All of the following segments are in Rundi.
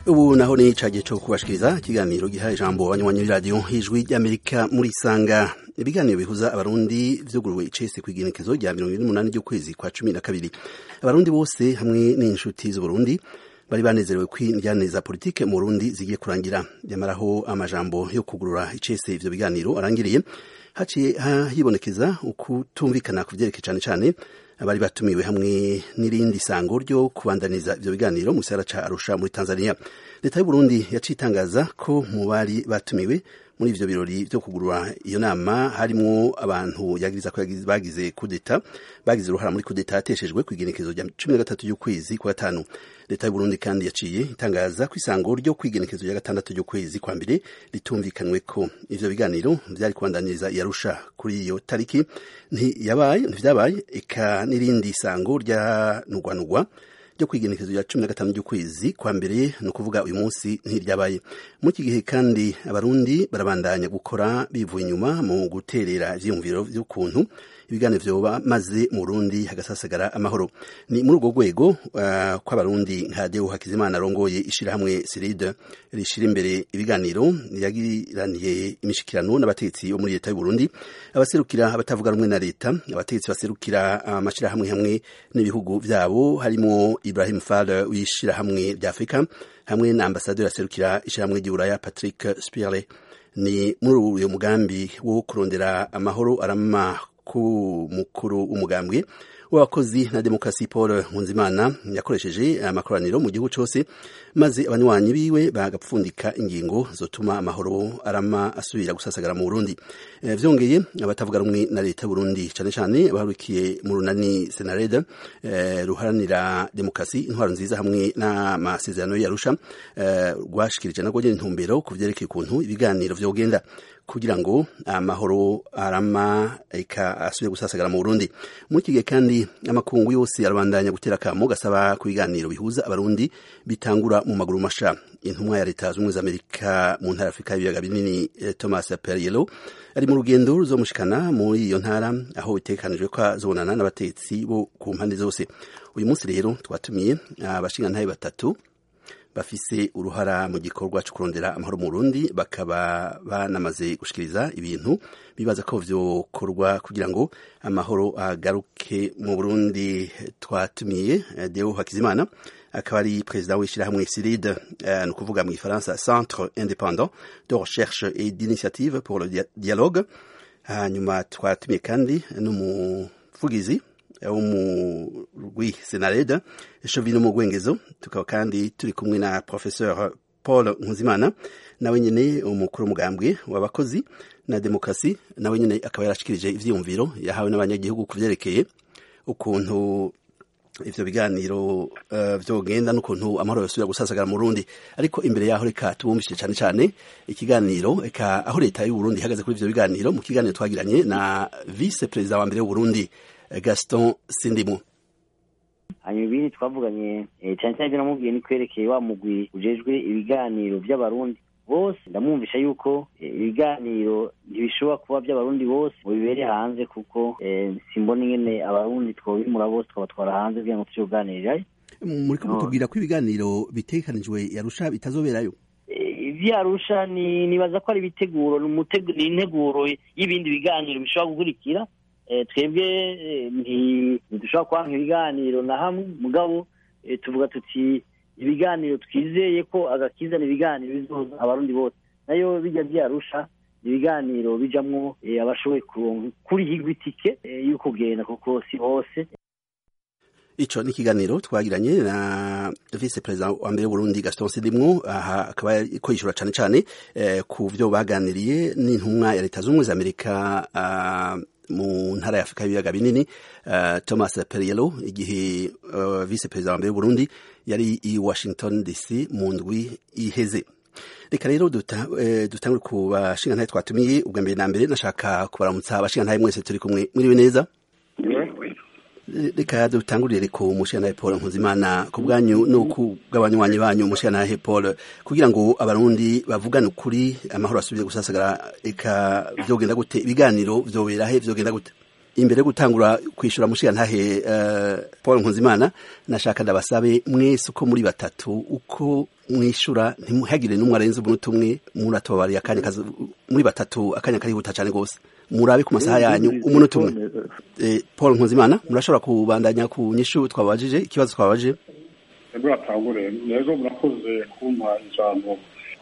ubu naho ni cagiye co kubashikiriza ikiganiro giha ijambo abanywanyi b'iradiyo ijwi ry'amerika muri sanga ibiganiro bihuza abarundi vyuguruwe icese kw'igenekezo rya mirongo ine n'umunani ry'ukwezi kwa cumi na kabiri abarundi bose hamwe n'inshuti z'uburundi bari banezerewe ko injyane za politike mu burundi zigiye kurangira nyamaraho amajambo yo kugurura icese ivyo biganiro arangiriye haciye hibonekeza ukutumvikana ku vyerekeye cane cane abari batumiwe hamwe n'irindi sango ryo kubandaniza ivyo biganiro mu gisagara ca Arusha muri Tanzania leta y'u Burundi yaciye itangaza ko mu bari batumiwe muri ivyo birori vyo kugurura iyo nama harimwo abantu yagiriza ko bagize kudeta bagize uruhara muri kudeta yateshejwe ku igenekezo rya cumi na gatatu y'ukwezi kwa gatanu leta y'u Burundi kandi yaciye itangaza ko isango ryo kwigenekezo rya gatandatu ry'ukwezi kwa mbere ritumvikanwe ko ivyo biganiro vyari kubandaniriza yarusha kuri iyo tariki ntiyabaye ntivyabaye eka n'irindi sango ryanugwanugwa ryo kwigenekezo rya cumi na gatanu ry'ukwezi kwa mbere ni ukuvuga uyu munsi ntiryabaye muri iki gihe kandi abarundi barabandanya gukora bivuye inyuma mu guterera ivyiyumviro vy'ukuntu ibiganiro vyoba maze mu Burundi hagasasagara amahoro ni muri urwo rwego uh, kw'abarundi nka Deo Hakizimana arongoye ishirahamwe Siride rishira imbere ibiganiro yagiraniye imishikirano n'abategetsi bo muri leta y'u Burundi abaserukira abatavuga rumwe na leta abategetsi baserukira amashirahamwe hamwe n'ibihugu vyabo harimo Ibrahim Fall w'ishirahamwe rya Afrika hamwe na ambasaderi aserukira ishirahamwe ry'Uburaya Patrick Spirle ni muri uyu mugambi wo kurondera amahoro arama ku mukuru w'umugambwe w'abakozi na demokarasi paul nkunzimana yakoresheje amakoraniro mu gihugu cyose maze abanywanyi biwe bagapfundika ingingo zotuma amahoro arama asubira gusasagara mu burundi e, vyongeye abatavuga rumwe na leta y'uburundi cane cane baharukiye mu runani senarede e, ruharanira demokarasi intwaro nziza hamwe n'amasezerano yarusha e, rwashikirije narwo nyene intumbero ku vyerekeye ukuntu ibiganiro vyogenda kugira ngo amahoro arama eka asubire gusasagara mu Burundi muri iki gihe kandi amakungu yose arabandanya gutera akamo gasaba ku biganiro bihuza abarundi bitangura mu maguru masha intumwa ya leta z'ubumwe z'amerika mu ntara afurika y'ibiyaga binini thomas perriello ari mu rugendo ruzomushikana muri iyo ntara aho bitekanijwe ko azobonana n'abatetsi bo ku mpande zose uyu munsi rero twatumiye abashingantahe batatu bafise uruhara mu gikorwa cyo kurondera amahoro mu Burundi bakaba banamaze gushikiriza ibintu bibaza ko vyokorwa kugira ngo amahoro agaruke mu Burundi twatumiye Deo Hakizimana akaba ari perezida w'ishyirahamwe SIRID uh, ni ukuvuga mu Ifaransa Centre Indépendant de Recherche et d'Initiative pour le Dialogue hanyuma twatumiye kandi n'umuvugizi w'umurwi senareda shovino mu rwengezo tukaba kandi turi kumwe na professeur paul nkuzimana nawe nyene umukuru w'umugambwe w'abakozi na demokarasi nawe nyene akaba yarashikirije ivyiyumviro yahawe n'abanyagihugu ku vyerekeye ukuntu ivyo biganiro uh, vyogenda n'ukuntu amahoro yosubira gusasagara mu Burundi ariko imbere yaho reka tubumvishije cane cane ikiganiro eka aho leta y'u Burundi ihagaze kuri ivyo biganiro mu kiganiro twagiranye na vice perezida wa mbere w'u Burundi Gaston Sindimo hanyuma ibindi twavuganye cyane cyane ibyo namubwiye ni kwerekeye wa mugwi ujejwe ibiganiro by'abarundi bose ndamwumvisha yuko ibiganiro ntibishobora kuba by'abarundi bose ngo bibere hanze kuko simbona ingene abarundi twobimura bose twabatwara hanze kugira ngo tuyoganirirayo muriko mutubwira ko ibiganiro bitegekanijwe yarusha bitazoberayo ivyarusha ni nibaza ko ari ibiteguro ni integuro y'ibindi biganiro bishobora gukurikira twebwe ntidushobora kwanka ibiganiro na hamwe mugabo tuvuga tuti ibiganiro twizeye ko agakizana ibiganiro bizoza abarundi bose nayo bijya byarusha ibiganiro bijamwo abashoboye kurihigwa itike y'uko kugenda kuko si hose ico ni ikiganiro twagiranye na vice perezida wa mbere w'uburundi gaston sidimwo aha akaba ko yishura cane cane ku vyo baganiriye n'intumwa ya leta z'ubumwe za amerika mu ntara ya Afrika y'ibiyaga binini uh, Thomas Perriello igihe uh, vice perezida wa mbere w'Uburundi yari i Washington DC mu ndwi iheze reka rero dutangure duta ku bashingantahe twatumiye ubwa mbere na mbere nashaka kubaramutsa abashingantahe mwese turi kumwe mwiriwe neza reka dutangurire ku mushingantahe Paul Nkuzimana ku bwanyu no ku bw'abanywanyi banyu mushingantahe Paul kugira ngo abarundi bavugane ukuri amahoro asubire gusasagara eka vyogenda gute ibiganiro vyobera he vyogenda gute imbere yo gutangura kwishura mushiya ntahe uh, Paul Nkunzimana nashaka ndabasabe mwese uko muri batatu uko mwishura ntimuhagire n'umwe arenze umunota umwe muratobariye akanya kazi muri batatu akanya karihuta cyane gose murabe ku masaha yanyu umunota umwe eh, Paul Nkunzimana murashobora kubandanya ku nyishu twabajije ikibazo twabajije twebwe batangure rero murakoze kumpa ijambo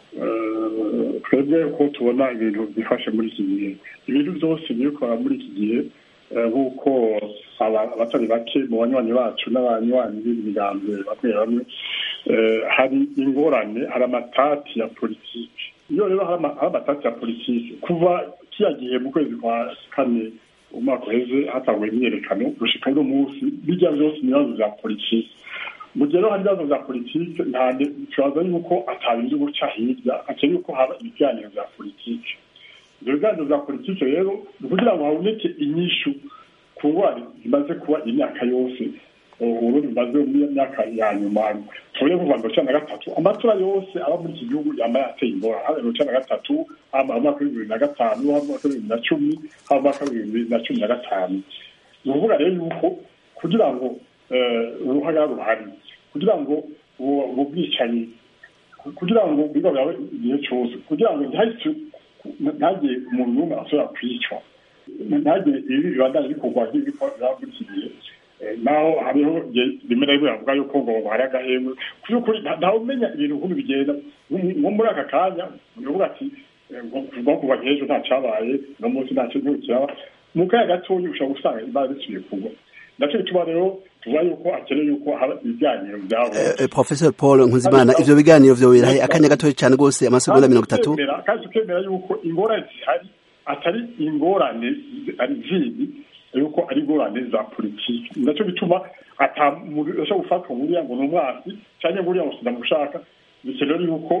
twebwe ko tubona ibintu byifashe muri iki gihe ibintu byose bikora muri iki gihe nk'uko abatari bake mu banywanyi bacu n'abanywanyi b'imigambi bamwe bamwe hari ingorane hari amatati ya politiki iyo rero hari amatati ya politiki kuva kiya gihe mu kwezi kwa kane umwaka uheze hatanguye imyerekano gushika uno munsi bijya byose ibibazo bya politiki mu gihe rero hari ibibazo bya politiki nta kibazo yuko atabindi guca hirya akeneye ko haba ibiganiro bya politiki ibyo biganiro bya politiki rero ni ukugira ngo haboneke inyishu ku ngwara zimaze kuba imyaka yose uburundi bumaze mu myaka ya nyuma tuvuye kuva mirongo icyenda na gatatu amatora yose aba muri iki gihugu yambaye ateye ingorane haba mirongo icyenda na gatatu haba mu mwaka w'ibihumbi bibiri na gatanu haba mu mwaka w'ibihumbi na cumi haba mu mwaka w'ibihumbi na cumi na gatanu ni ukuvuga rero yuko kugira ngo uruhara ruhari kugira ngo ubu bwicanyi kugira ngo biba byawe igihe cyose kugira ngo ntihagire umuntu n'umwe ashobora kwicwa ntihagire ibi bibandanye bikorwa nk'ibikora muri iki gihe naho hariho rimwe na rimwe bavuga yuko ngo hari agahembwe ku by'ukuri ntawe umenya ibintu nk'ubu bigenda nko muri aka kanya uvuga ati ngo kuva nk'ejo nta cyabaye uno munsi nta kintu kiraba mu kanya gatoya ushobora gusanga imana zisubiye kugwa nacyo bituma rero tuvuga yuko akeneye yuko haba ibiganiro byabo professor paul nkuzimana ivyo biganiro vyobera akanya gatoya cyane rwose amasegonda mirongo itatu kandi tukemera yuko ingorane zihari atari ingorane ari zindi yuko ari ingorane za politiki nacyo bituma ata muntu ashobora gufatwa buriya ngo ni umwasi cyangwa buriya ngo sinamushaka bikenewe yuko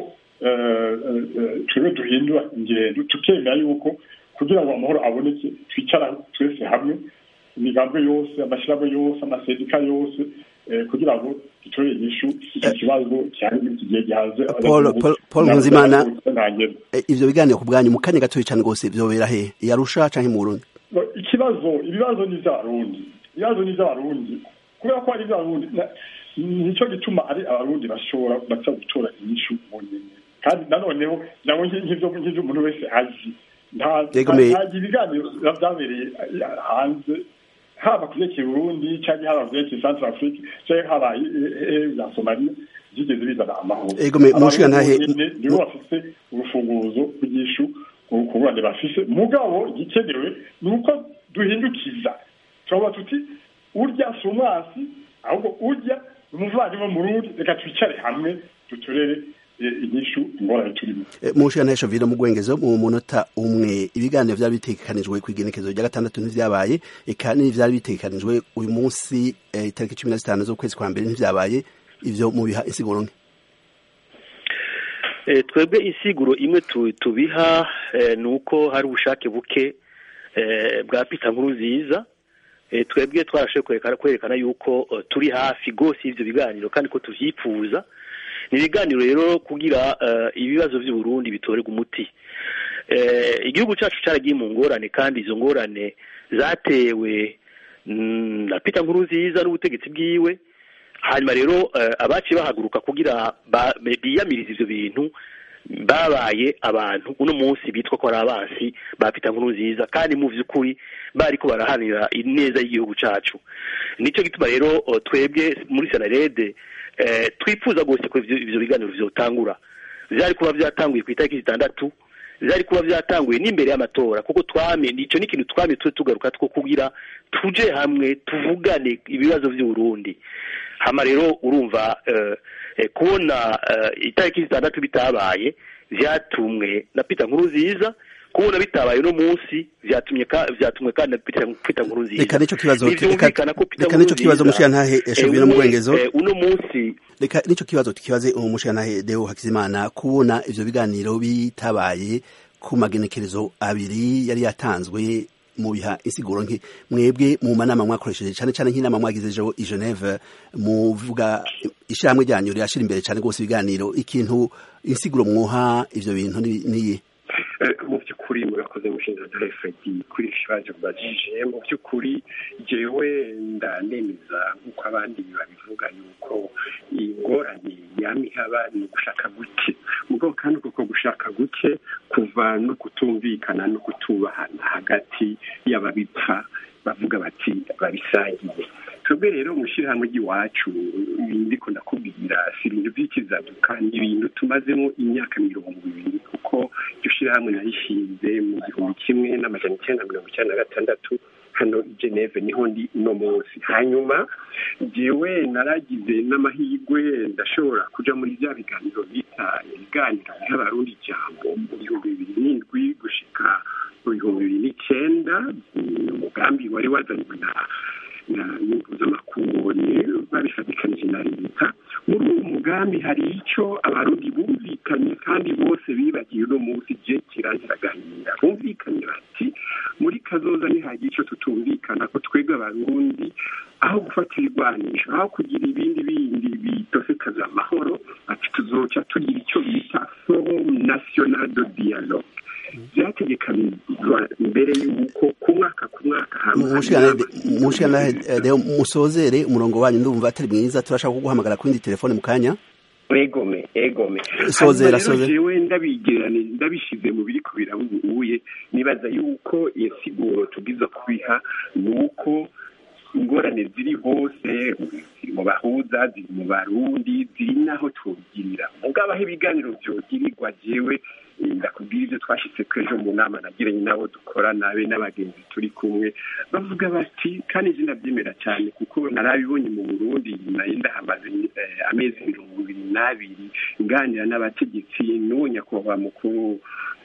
twebwe duhindura ingendo tukemera yuko kugira ngo amahoro aboneke twicara twese hamwe imigambwe yose amashyirahamwe yose amasendika yose kugira ngo dutorere inyishu icyo kibazo cyari muri iki gihe gihaze paul nkuzimana ivyo biganiro ku bwanyu mu kanya gatoya cyane rwose vyobera he yarusha canke mu burundi ikibazo ibibazo ni ivy'abarundi ibibazo ni ivy'abarundi kubera ko ari ivy'abarundi nicyo gituma ari abarundi bashobora baza gutora inyishu mu nyene kandi nanoneho nabo nk'ivyo umuntu wese azi nta ibiganiro vyabereye hanze haba ku vyerekeye burundi canke haba ku vyerekeye centre afrique canke haba za somaliya vyigeze bizana amahoro nibo bafise urufunguzo rw'inyishu ku ngurane bafise mugabo igikenewe ni uko duhindukiza turavuga tuti urya si umwasi ahubwo urya ni umuvandimwe mu rundi reka twicare hamwe duturere inyishu ingorane turimo mushana shovino mu gwengezo mu munota umwe ibiganiro vyari bitegekanijwe ku igenekezo rya gatandatu ntivyabaye eka n'ivyari bitegekanijwe uyu munsi itariki cumi na zitanu z'ukwezi kwa mbere ntivyabaye ivyo mubiha insiguro nke twebwe insiguro imwe tubiha ni uko hari ubushake buke bwa pita nkuru nziza twebwe twarashoboye kwerekana yuko turi hafi rwose y'ibyo biganiro kandi ko tuvyifuza ni ibiganiro rero kugira ibibazo by'uburundi bitorerwa umuti igihugu cyacu cyaragiye mu ngorane kandi izo ngorane zatewe na pita nkuru nziza n'ubutegetsi bwiwe hanyuma rero abaciye bahaguruka kugira biyamiriza ibyo bintu babaye abantu uno munsi bitwa ko ari abansi ba pita nkuru nziza kandi mu by'ukuri bari ko barahanira ineza y'igihugu cyacu nicyo gituma rero twebwe muri senarede twifuza rwose ko ibyo biganiro byotangura byari kuba byatanguye ku itariki zitandatu byari kuba byatanguye n'imbere y'amatora kuko twame icyo ni ikintu twame turi tugaruka two kugira tuje hamwe tuvugane ibibazo by'uburundi hama rero urumva kubona itariki zitandatu bitabaye byatumwe na pita nkuru nziza kubona bitabaye uno munsi vyatumye vyatumwe kandi pita nkuru nziza reka nico kibazo reka nico kibazo mushiyantahe eshovino mu gwengezo uno munsi reka nico kibazo tukibaze umushiyantahe Deo Hakizimana kubona ivyo biganiro bitabaye ku magenekerezo abiri yari yatanzwe mu biha insiguro nke mwebwe mu manama mwakoresheje cyane cyane nk'inama mwagize ejo i Geneve muvuga ishyirahamwe ryanyu rirashira imbere cyane rwose ibiganiro ikintu insiguro mwoha ivyo bintu niye mu by'ukuri murakoze mushinga na fredi kuri iki kibazo mbajije mu by'ukuri jewe ndanemeza nk'uko abandi babivuga yuko ingorane yama ihaba ni ugushaka guke mugabo kandi kuko gushaka guke kuva no kutumvikana no kutubahana hagati y'ababipfa bavuga bati babisangiye twebwe rero mu ishyirahamwe ry'iwacu ndiko ndakubwira si ibintu by'ikizaduka ni ibintu tumazemo imyaka mirongo ibiri kuko iryo shyirahamwe narishinze mu gihumbi kimwe n'amajana icyenda mirongo icyenda na gatandatu hano i geneve niho ndi uno munsi hanyuma jewe naragize n'amahirwe ndashobora kuja muri bya biganiro bita ibiganiro biha abarundi ijambo mu bihumbi bibiri n'indwi gushika mu bihumbi bibiri n'icyenda umugambi wari wazanywe na mpuzamakungu babifatikanije na leta muri uwo mugambi hari icyo abarundi bumvikanye kandi bose bibagiye uno munsi je kirangira agahinda bumvikanye bati muri kazoza ntihagira icyo tutumvikana ko twebwe abarundi aho gufata ibigwanisho aho kugira ibindi bindi bitosekaza amahoro ati tuzoca tugira icyo bita forum national de dialogue byategekanijwe mbere y'uko ku mwaka ku mwaka mushikana rero musozere umurongo wanyu ndumva atari mwiza turashaka kuguhamagara ku yindi telefone mu kanya egome egome sozera sozera jewe ndabigerane ndabishize mu biri kubira ubuye nibaza yuko iyo siguro tugiza kubiha ni uko ingorane ziri hose ziri mu bahuza ziri mu barundi ziri naho tubigirira mugabo aho ibiganiro byogirirwa jewe ndakubwira ibyo twashyitse ko ejo mu nama nagiranye nabo dukorana be n'abagenzi turi kumwe bavuga bati kandi izina byemera cyane kuko narabibonye mu burundi nari ndahamaze amezi mirongo ibiri n'abiri nganira n'abategetsi n'uwo nyakubahwa mukuru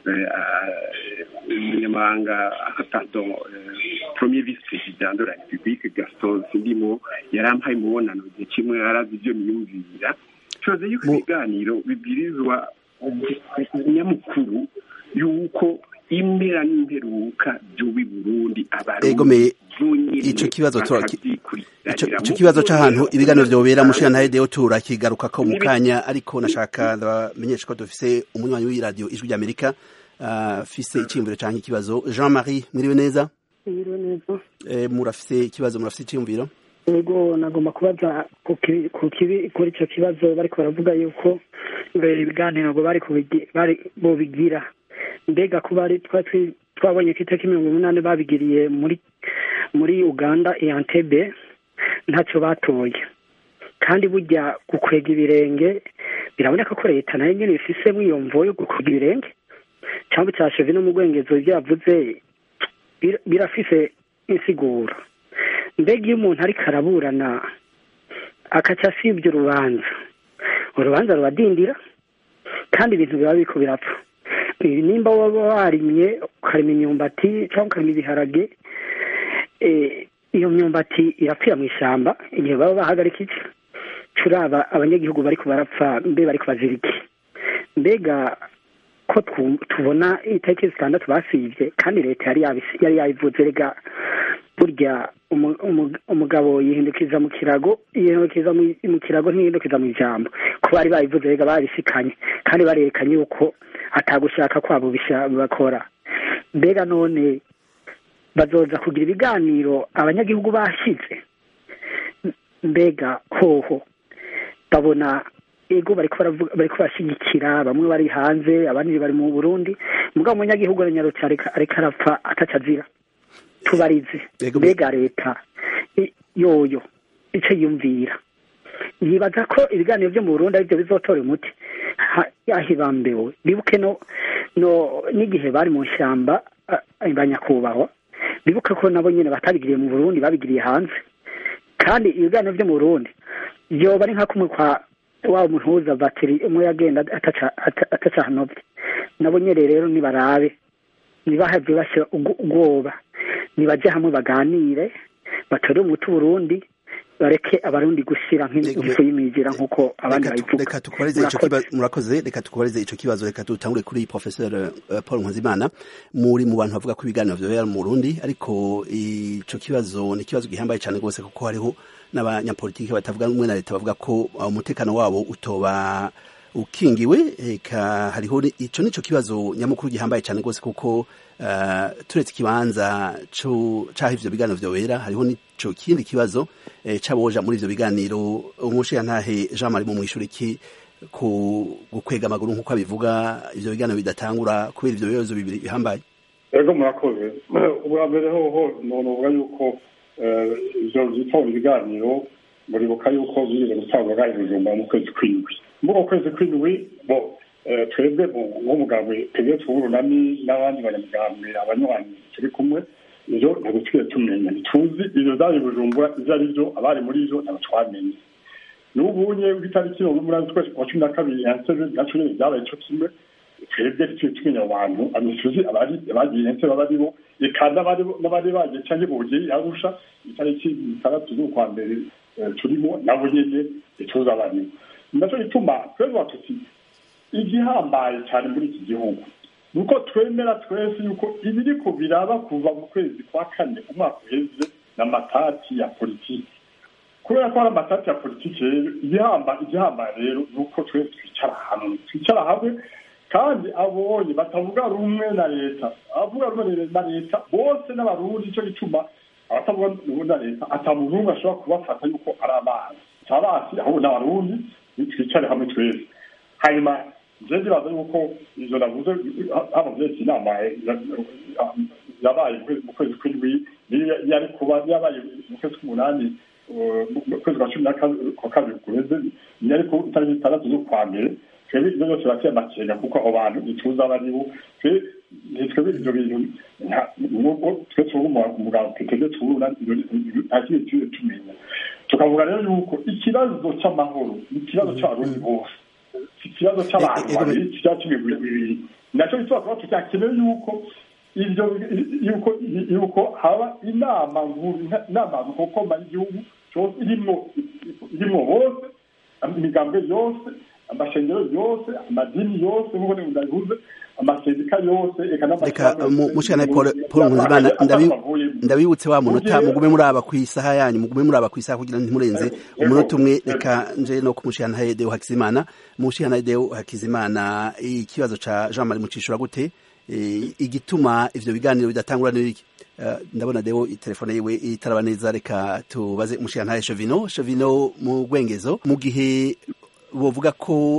umunyamahanga pardon premier vice president de la republique gaston sindimo yarampaye umubonano igihe kimwe yarazi ibyo niyumvira tubaze yuko ibiganiro bibwirizwa nyamukuru yuko impera n'imperuka by'ubi burundi abarundi ico kibazo ico kibazo c'ahantu ibiganiro vyobera mushira ntaye deo turakigaruka ko mu kanya ariko nashaka ndabamenyesha ko dufise umunywanyi w'iradiyo ijwi ry'amerika afise iciyumviro canke ikibazo jean marie mwiriwe neza mwiriwe neza murafise ikibazo murafise iciyumviro ego nagomba kubaza kuri icyo kibazo bariko baravuga yuko ibiganiro ngo bari bobigira mbega ko bari twabonye ko itariki mirongo umunani babigiriye muri muri uganda iyantebe ntacyo batoye kandi burya gukwega ibirenge biraboneka ko leta nayo nyine ifisemo iyo mvo yo gukwega ibirenge cyangwa cyasheje no mu rwengezo byavuze birafise insiguro mbega iyo umuntu ariko araburana akaca asibye urubanza urubanza rubadindira kandi ibintu biba biriko birapfa nimba waba warimye ukarima imyumbati cyangwa ukarima ibiharage iyo myumbati irapfira mu ishyamba igihe baba bahagarika iki turaba abanyagihugu bariko barapfa mbe bariko bazira iki mbega ko tubona itariki zitandatu basivye kandi leta yari yabivuze rega burya umugabo yihindukiza mu kirago yihindukiza mu kirago ntiyihindukiza mu ijambo ko bari babivuze rega babisikanye kandi barerekanye yuko atagushaka kwabo bakora mbega none bazoza kugira ibiganiro abanyagihugu bashyize mbega hoho babona ego bariko bashyigikira bamwe bari hanze abandi bari mu burundi mugabo umunyagihugu aranyarutse ariko arapfa atacazira tubarize mbega leta yoyo icyo yumvira yibaza ko ibiganiro byo mu burundi aribyo bizotora umuti yahibambewe bibuke no n'igihe bari mu ishyamba banyakubahwa bibuke ko nabo nyine batabigiriye mu burundi babigiriye hanze kandi ibiganiro byo mu burundi byoba ari nka kumwe kwa waba umuhuza batiri umwe yagenda atacahanobye nabo nyine rero nibarabe ntibahave bashyira ubwoba nibajye hamwe baganire batore umuti Burundi bareke abarundi gushyira nk'ifu y'imigira nk'uko abandi babivuga murakoze reka tukubarize ico kibazo reka dutangure kuri professeur paul nkuzimana muri mu bantu bavuga ko ibiganiro vyobera mu burundi ariko ico kibazo ni ikibazo gihambaye cyane rwose kuko hariho n'abanyapolitiki batavuga rumwe na leta bavuga ko umutekano wabo utoba ukingiwe eka hariho ico nico kibazo nyamukuru gihambaye cyane rwose kuko uh, turetse ikibanza caho ivyo biganiro vyobera hariho nico kindi kibazo eh, caboja muri ivyo biganiro umushiyantahe Jean Marie mu mwishuri ki ku gukwega amaguru nk'uko abivuga ivyo biganiro bidatangura kubera ivyo bibazo bibiri bihambaye ego murakoze ubwa mbere hoho novuga yuko ivyo vyitwa ibiganiro muribuka yuko bigeze gutangura i Bujumbura mu kwezi kw'indwi muri uko kwezi kw'indwi bo twebwe nk'umugambwe twebwe tw'urunani n'abandi banyamugambwe abanywanyi turi kumwe ivyo ntabwo twiye tumenya ntituzi ivyo vyari bujumbura ivyo ari vyo abari muri ivyo ntabwo twamenye n'ubunye w'itariki mirongo umunani z'ukwezi kwa cumi na kabiri yanseve naco nyene vyabaye ico kimwe twebwe tuciye tumenya abantu amisuzi abagiye enseve abari bo eka n'abari bagiye canke bogeye arusha itariki itandatu z'ukwa mbere turimo nabo nyene ituzi abaribo naco gituma twebwe tuti igihambaye cyane muri iki gihugu nuko twemera twese yuko ibiriko biraba kuva mu kwezi kwa kane umwaka uheze n'amatati ya politiki kubera ko hari amatati ya politiki rero igihambaye rero ni uko twese twicara hamwe twicara hamwe kandi abonye batavuga rumwe na leta abavuga rumwe na leta bose n'abarundi icyo gituma abatavuga rumwe na leta ata muntu umwe ashobora kubafata yuko ari amazi si abasi ahubwo n'abarundi twicare hamwe twese hanyuma je ndibaza yuko ivyo navuze haba vyese inama yabaye mu kwezi kw'indwi yari kuba yabaye mu kwezi kw'umunani mu kwezi kwa cumi kwa kabiri guheze yari ku itariki itandatu z'ukwa mbere twebwe ivyo byose bateye amakenga kuko abo bantu ntituzi abo ari bo ntitwebwe ivyo bintu nubwo twe tuvuga umugabo twiteze tuwuruna nta kindi tuye tumenya tukavuga rero yuko ikibazo c'amahoro ni ikibazo c'abarundi bose ikibazo cy'abantu babiri kiba kimwe bibiri nacyo bituma kuba tutakenewe yuko ivyo yuko yuko haba inama inama nkokoma y'igihugu cyose irimwo irimwo bose imigambwe yose amashengero yose amadini yose nk'uko ndabivuze amasendika yose reka mushana paul paul nkuzimana ndabibutse wa munota mugume muraba ku isaha yanyu mugume muraba ku isaha kugira ntimurenze umunota umwe reka nje no kumushana Deo Hakizimana mushana Deo Hakizimana ikibazo ca Jean Marie Mucishura gute igituma ivyo biganiro bidatangura n'iki ndabona Deo telefone yiwe itaraba neza reka tubaze mushana Chovino Chovino mu gwengezo mu gihe bovuga ko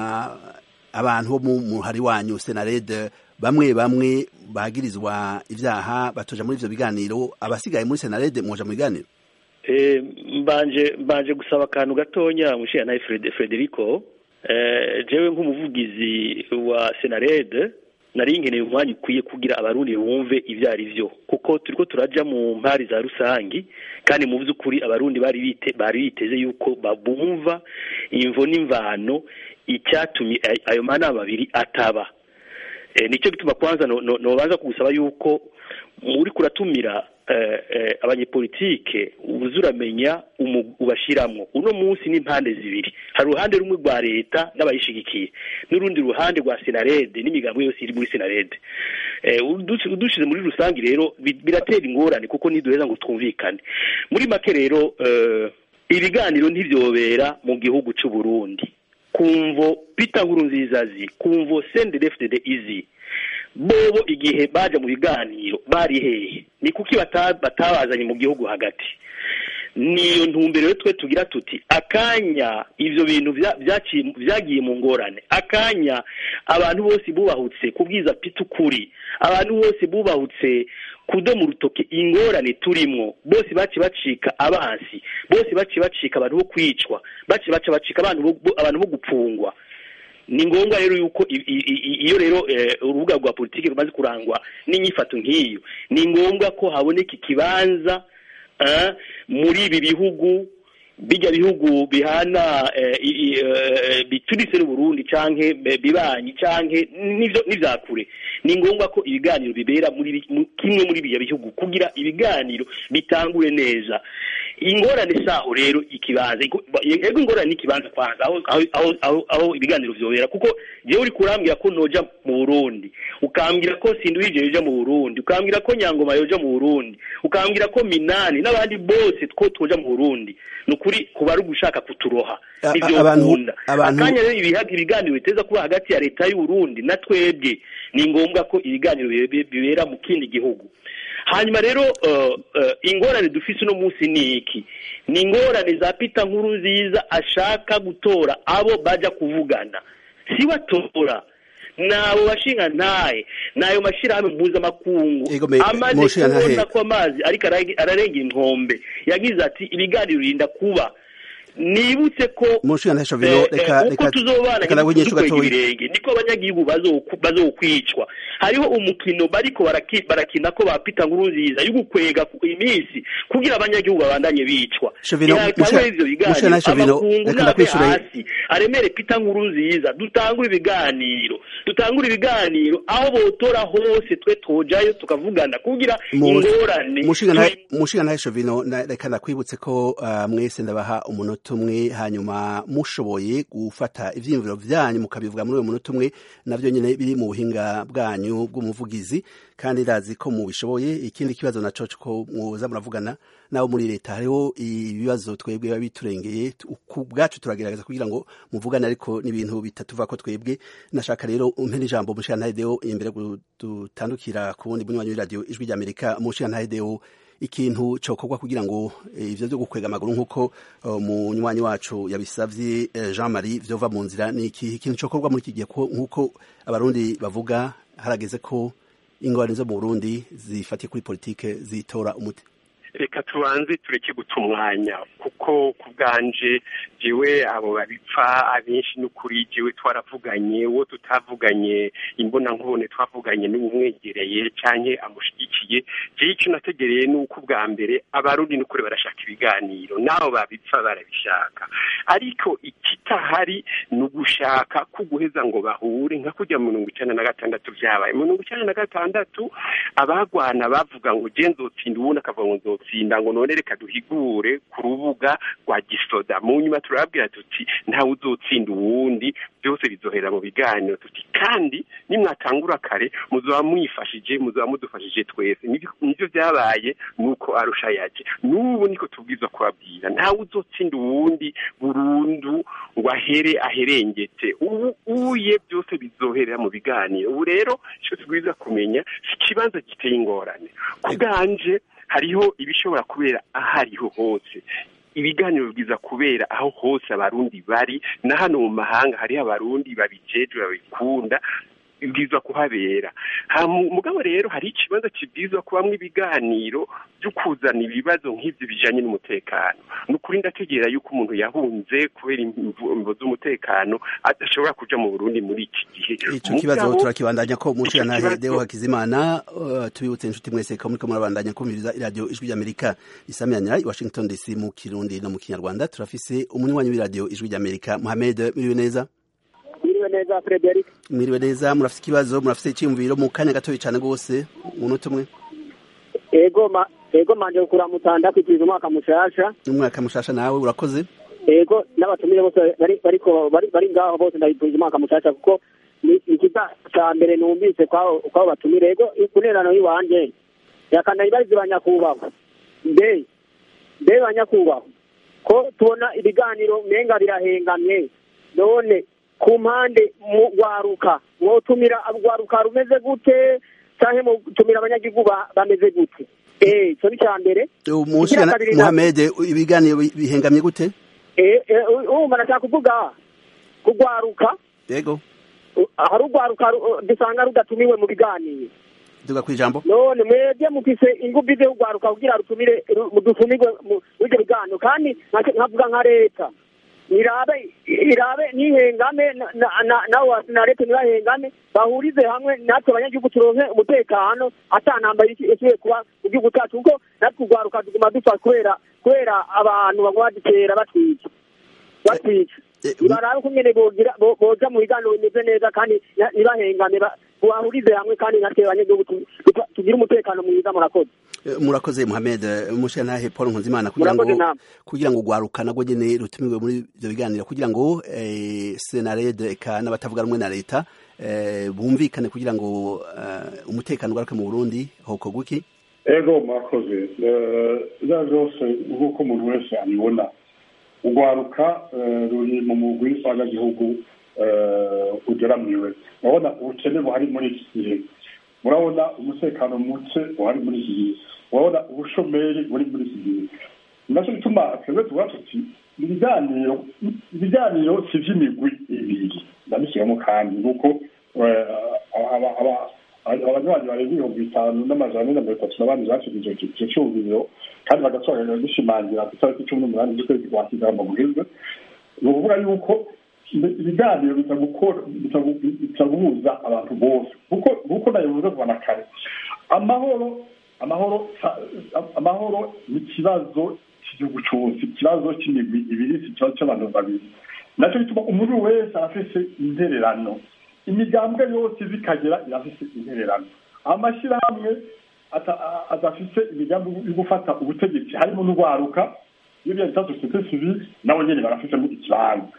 abantu bo mu muhari wanyu senarede bamwe bamwe bagirizwa ivyaha batoja muri ivyo biganiro abasigaye muri senarede mwoja mu biganiro mbanje mbanje gusaba akantu gatonya mushiya naye Frederico jewe nk'umuvugizi wa senarede nari nkeneye umwanya ukwiye kugira abarundi bumve ivyo ari vyo kuko turiko turaja mu mpari za rusangi kandi mu vy'ukuri abarundi bari bite bari biteze yuko babumva imvo n'imvano icyatumye ayo manama abiri ataba nicyo gituma kwanza nobanza kugusaba yuko uri kuratumira abanyepolitike uza uramenya ubashiramwo uno munsi n'impande zibiri hari uruhande rumwe rwa leta n'abayishigikiye n'urundi ruhande rwa senarede n'imigambi yose iri muri senarede udushize muri rusange rero biratera ingorane kuko ntiduheza ngo twumvikane muri make rero ibiganiro ntibyobera mu gihugu cy'u Burundi kumvo Peter Nkurunzizazi kumvo CNDD-FDD izi bobo igihe baje mu biganiro bari hehe ni kuki batabazanye mu gihugu hagati niyo ntumbero twe tugira tuti akanya ivyo bintu vyagiye mu ngorane akanya abantu bose bubahutse kubwiza pita ukuri abantu bose bubahutse kudoma urutoke ingorane turimwo bose baci bacika abansi bose baci bacika abantu bo kwicwa baci baca bacika abantu abantu bo gupfungwa ni ngombwa rero yuko iyo rero urubuga rwa politiki rumaze kurangwa n'inyifato nk'iyo ni ngombwa ko haboneka ikibanza muri ibi bihugu bijya bihugu bihana bituritse n'uburundi canke bibanyi canke n'ivya kure ni ngombwa ko ibiganiro bibera muri kimwe muri biya bihugu kugira ibiganiro bitangure neza ingorane saho rero ikibanza yego ingorane n'ikibanza kwanza aho aho aho aho aho ibiganiro vyobera kuko jewe uri kurambwira ko noja mu Burundi ukambwira ko Sindwije yoja mu Burundi ukambwira ko Nyangoma yoja mu Burundi ukambwira ko Minani n'abandi bose ko toja mu Burundi nukuri kuba ari ugushaka kuturoha A- a- ivyo abantu- ukunda abantu- akanya rero ibihaga ibiganiro biteza kuba hagati ya leta y'u Burundi na twebwe ni ngombwa ko ibiganiro bibe- bibera mu kindi gihugu hanyuma rero uh, uh, ingorane dufise uno munsi ni iki ni ingorane za Peter nkuru nziza ashaka gutora abo baja kuvugana si batora nabo bashinga ntahe nayo mashirahamwe mpuzamakungu Ego me- amaze mushinga ntahe. kubona ko amazi ariko arage- ararenga inkombe yagize ati ibiganiro birinda kuba nibutse ko Mushinga ntahe Shavino, eh, reka- eh, uko reka- tuzobana reka nawe nyinshi dukwega gatoya. ibirenge niko abanyagihugu bazoku- bazokwicwa hariho umukino bariko baraki- barakina ko ba Peter Nkurunziza yo gukwega ku iminsi kugira abanyagihugu babandanye bicwa Shavino, Ntihatangwe Mushinga- ivyo biganiro Mushinga ntahe Shavino, amakungu reka nave ndakwishura- hasi aremere Peter Nkurunziza dutangure ibiganiro dutangure ibiganiro aho botora hose twe tojayo tukavugana kugira ingorane turi- mushinga ntahe Shavino na- reka ndakwibutse ko ah, mwese ndabaha umunota umwe hanyuma mushoboye gufata ivyiyumviro vyanyu mukabivuga muri uwo munota umwe navyo nyene biri mu buhinga bwanyu bw'umuvugizi kandi ndazi ko mubishoboye ikindi kibazo naco ko mwoza muravugana nabo muri leta hariho ibibazo twebwe biba biturengeye tu- ku bwacu turagerageza kugira ngo muvugane ariko n'ibintu bitatuva ko twebwe nashaka rero umpe n'ijambo mushinga ntahe Deo imbere gu- dutandukira ku wundi bunywanyi w'iradiyo ijwi ry'amerika mushinga ntahe Deo ikintu cokorwa kugira ngo eh, ivyo vyo gukwega amaguru nk'uko eh, umunywanyi wacu yabisavye eh, Jean Marie vyova mu nzira ni iki ikintu cokorwa muri iki gihe ko- nk'uko abarundi bavuga harageze ko ingorane zo mu Burundi zifatiye kuri politike zitora umuti reka tubanze tureke guta umwanya kuko ku bwanje jewe abo babipfa abenshi n'ukuri jewe twaravuganye uwo tutavuganye imbona nkubone twavuganye n'umwegereye canke amushigikiye jewe icyo nategereye ni uko ubwa mbere abarundi n'ukuri barashaka ibiganiro n'abo babipfa barabishaka ariko ikitahari ni ugushaka ko guheza ngo bahure nka kujya mu mirongo icenda na gatandatu vyabaye mu mirongo icenda na gatandatu abagwana bavuga ngo je nzotsinda uwundi akavuga ngo nzotsinda ngo none reka duhigure ku rubuga rwa gisoda mu nyuma turababwira tuti ntawe uzotsinda uwundi byose bizohera mu biganiro tuti kandi nimwatangura kare muzoba mwifashije muzoba mudufashije twese Nivyo- nivyo vyabaye nuko arusha yaje n'ubu niko tubwirizwa kubabwira ntawe uzotsinda uwundi burundu ngo ahere aherengete ubu uye byose bizoherera mu biganiro ubu rero icyo tubwirizwa kumenya si ikibanza giteye ingorane ku bwanje hariho ibishobora kubera ahariho hose ibiganiro bwiza kubera aho hose abarundi bari na hano mu mahanga hariho abarundi babijejwe babikunda bibwirizwa kuhabera Ha, mu- mugabo rero hari ikibazo kibwirizwa kubamwo ibiganiro byo kuzana ibibazo nk'ibyo bijanye n'umutekano ni ukuri ndategera yuko umuntu yahunze kubera imvu imvo z'umutekano adashobora kuja mu burundi muri iki gihe ico kibazo Mugabo- turakibandanya ko mushinga ico ntahe kibazo- Deo Hakizimana uh, tubibutse inshuti mwese ko muriko murabandanya kumviriza iradiyo ijwi ry'amerika isamiranyira i Washington DC mu kirundi no mu kinyarwanda turafise umunywanyi w'iradiyo ijwi ry'amerika Mohamed muriwe neza Mwiriwe neza Frederic. mwiriwe neza murafise ikibazo murafise iciyumviro mu kanya gatoya cane gose umunota umwe Ego ma ego manje kuramutanda kwitiza umwaka mushasha. n'umwaka mushasha nawe urakoze Ego n'abatumire bose bari bariko bari bari ngaho bose ndabipfuza umwaka mushasha kuko ni ikiza ca mbere numvise kwao kwao batumire ego kunerano yiwanje yakanda ibarizi banyakubahwa mbe mbe banyakubahwa ko tubona ibiganiro menga birahengamye none ku mpande mu rwaruka mwotumira urwaruka rumeze gute canke mutumira abanyagihugu ba- bameze gute eh ico ni ca mbere umushinga Ikigira kabiri na- Mohamed ibiganiro bi- bihengamye gute Eh, eh, urumva nashaka kuvuga kugwaruka yego uh, hari urwaruka ru- dusanga rudatumiwe mu biganiro duga kwijambo none mwebwe mufise ingufu zo kugwaruka kugira rutumire ru- mudutumirwe mu- muri ibyo biganiro kandi nka- nkavuga nka leta irabe irabe nihengame na- na- na- nawe wasi na leta ntibahengame bahurize hamwe natwe abanyagihugu turonke umutekano atanamba isubiye kuba mu gihugu cyacu kuko natwe urwaruka tuguma dupfa kubera kubera abantu baguma badutera batwica batwica ntibarabe ko nyene bogira boja mu biganiro bimeze neza kandi ntibahengane bahurize hamwe kandi natwe abanyagihugu tugire umutekano mwiza murakoze murakoze Mohamed mushantahe Paul Nkunzimana kugira ngo kugira ngo gwaruka nagwo nyene rutumiwe muri ivyo biganiro kugira ngo Senared eka n'abatavuga rumwe na leta bumvikane kugira ngo umutekano ugaruke mu Burundi hoko guki ego mwakoze za zose nk'uko umuntu wese abibona urwaruka ruri mu mugwi w'abanyagihugu ugeramiwe urabona ubukene buhari muri iki gihe murabona umutekano muke uhari muri iki gihe urabona ubushomeri buri muri iki gihe nacyo bituma twebwe tuvuga tuti ibiganiro ibiganiro si iby'imigwi ibiri ndabishyiramo kandi nuko abanywanyi barenga ibihumbi bitanu n'amajana ane na mirongo itatu n'abandi bashyize icyo cyumviro kandi bagasobanurira gishimangira ku itariki cumi n'umunani z'ukwezi kwa kigarama guheze ni ukuvuga yuko ibiganiro bitaguhuza abantu bose kuko nabivuze kuva na kare amahoro amahoro amahoro ni ikibazo cy'igihugu cyose ikibazo cy'imigwi ibiri si ikibazo cy'abantu babiri nacyo bituma umuntu wese arafise intererano imigambwe yose zikagera irafise intererano amashyirahamwe adafise imigambi yo gufata ubutegetsi harimo n'urwaruka iyo bita sosiyete sivile nabo nyene barafisemo ikibanza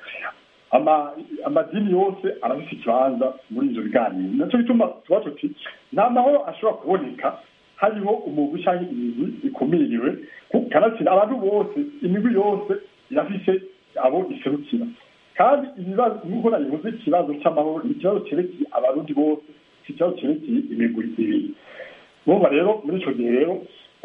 amadini yose arafise ikibanza muri ivyo biganiro naco bituma tuba tuti nta mahoro ashobora kuboneka hariho umugwi canke imigwi ikumiriwe kanatsinda abantu bose imigwi yose irafise abo iserukira kandi ibibazo nk'uko nabivuze ikibazo cy'amahoro ni ikibazo cyerekeye abarundi bose si ikibazo cyerekeye imigwi ibiri urumva rero muri icyo gihe rero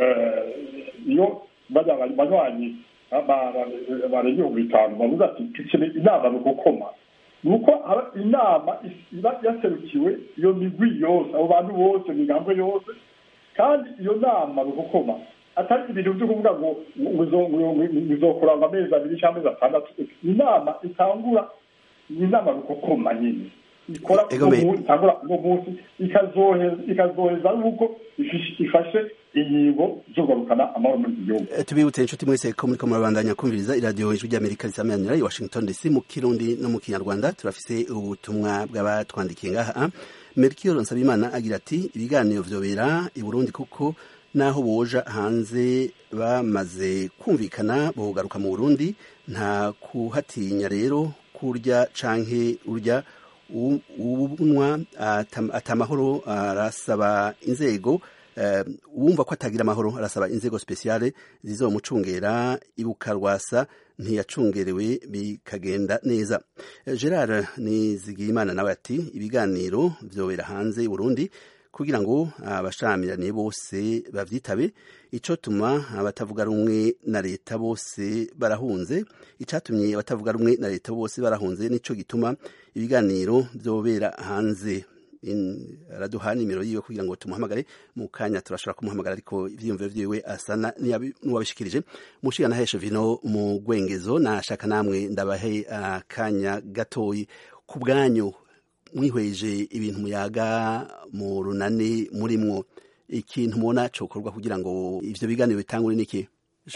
iyo banywanyi barenga ibihumbi bitanu bavuga ati dukeneye inama ni ugukoma ni uko inama iba yaserukiwe iyo migwi yose abo bantu bose imigambwe yose kandi iyo nama ni ugukoma atari ibintu byo kuvuga ngo bizokora ngo amezi abiri cyangwa amezi atandatu inama itangura ni inama rukokoma nyine ikora itangura uwo munsi ikazoheza n'ubwo ifashe inyigo zo kugarukana amahoro muri iki gihugu tubibutse inshuti mwese ko muriko murabandanya kumviriza iradiyo ijwi ry'amerika risameranira i washington dc mu kirundi no mu kinyarwanda turafise ubutumwa bw'abatwandikiye ngaha melchior nsabimana agira ati ibiganiro vyobera i burundi kuko naho boja hanze bamaze kumvikana bogaruka mu Burundi nta kuhatinya rero kurya canke urya ubunwa atamahoro arasaba inzego wumva ko atagira amahoro arasaba inzego speciale zizomucungera ibukarwasa ntiyacungerewe bikagenda neza gerard nizigiyimana nawe ati ibiganiro vyobera hanze Burundi kugira ngo abashamiraniye bose bavyitabe ico tuma abatavuga rumwe na leta bose barahunze icatumye abatavuga rumwe na leta bose barahunze nico gituma ibiganiro vyobera hanze araduha nimero yiwe kugira ngo tumuhamagare mu kanya turashobora kumuhamagara ariko ivyiyumviro vyiwe asana n'uwabishikirije mushigana heshe vino mu gwengezo nashaka namwe ndabahe akanya gatoyi ku bwanyu mwihweje ibintu muyaga mu runani murimwo ikintu mubona cokorwa kugira ngo ivyo biganiro bitangure niki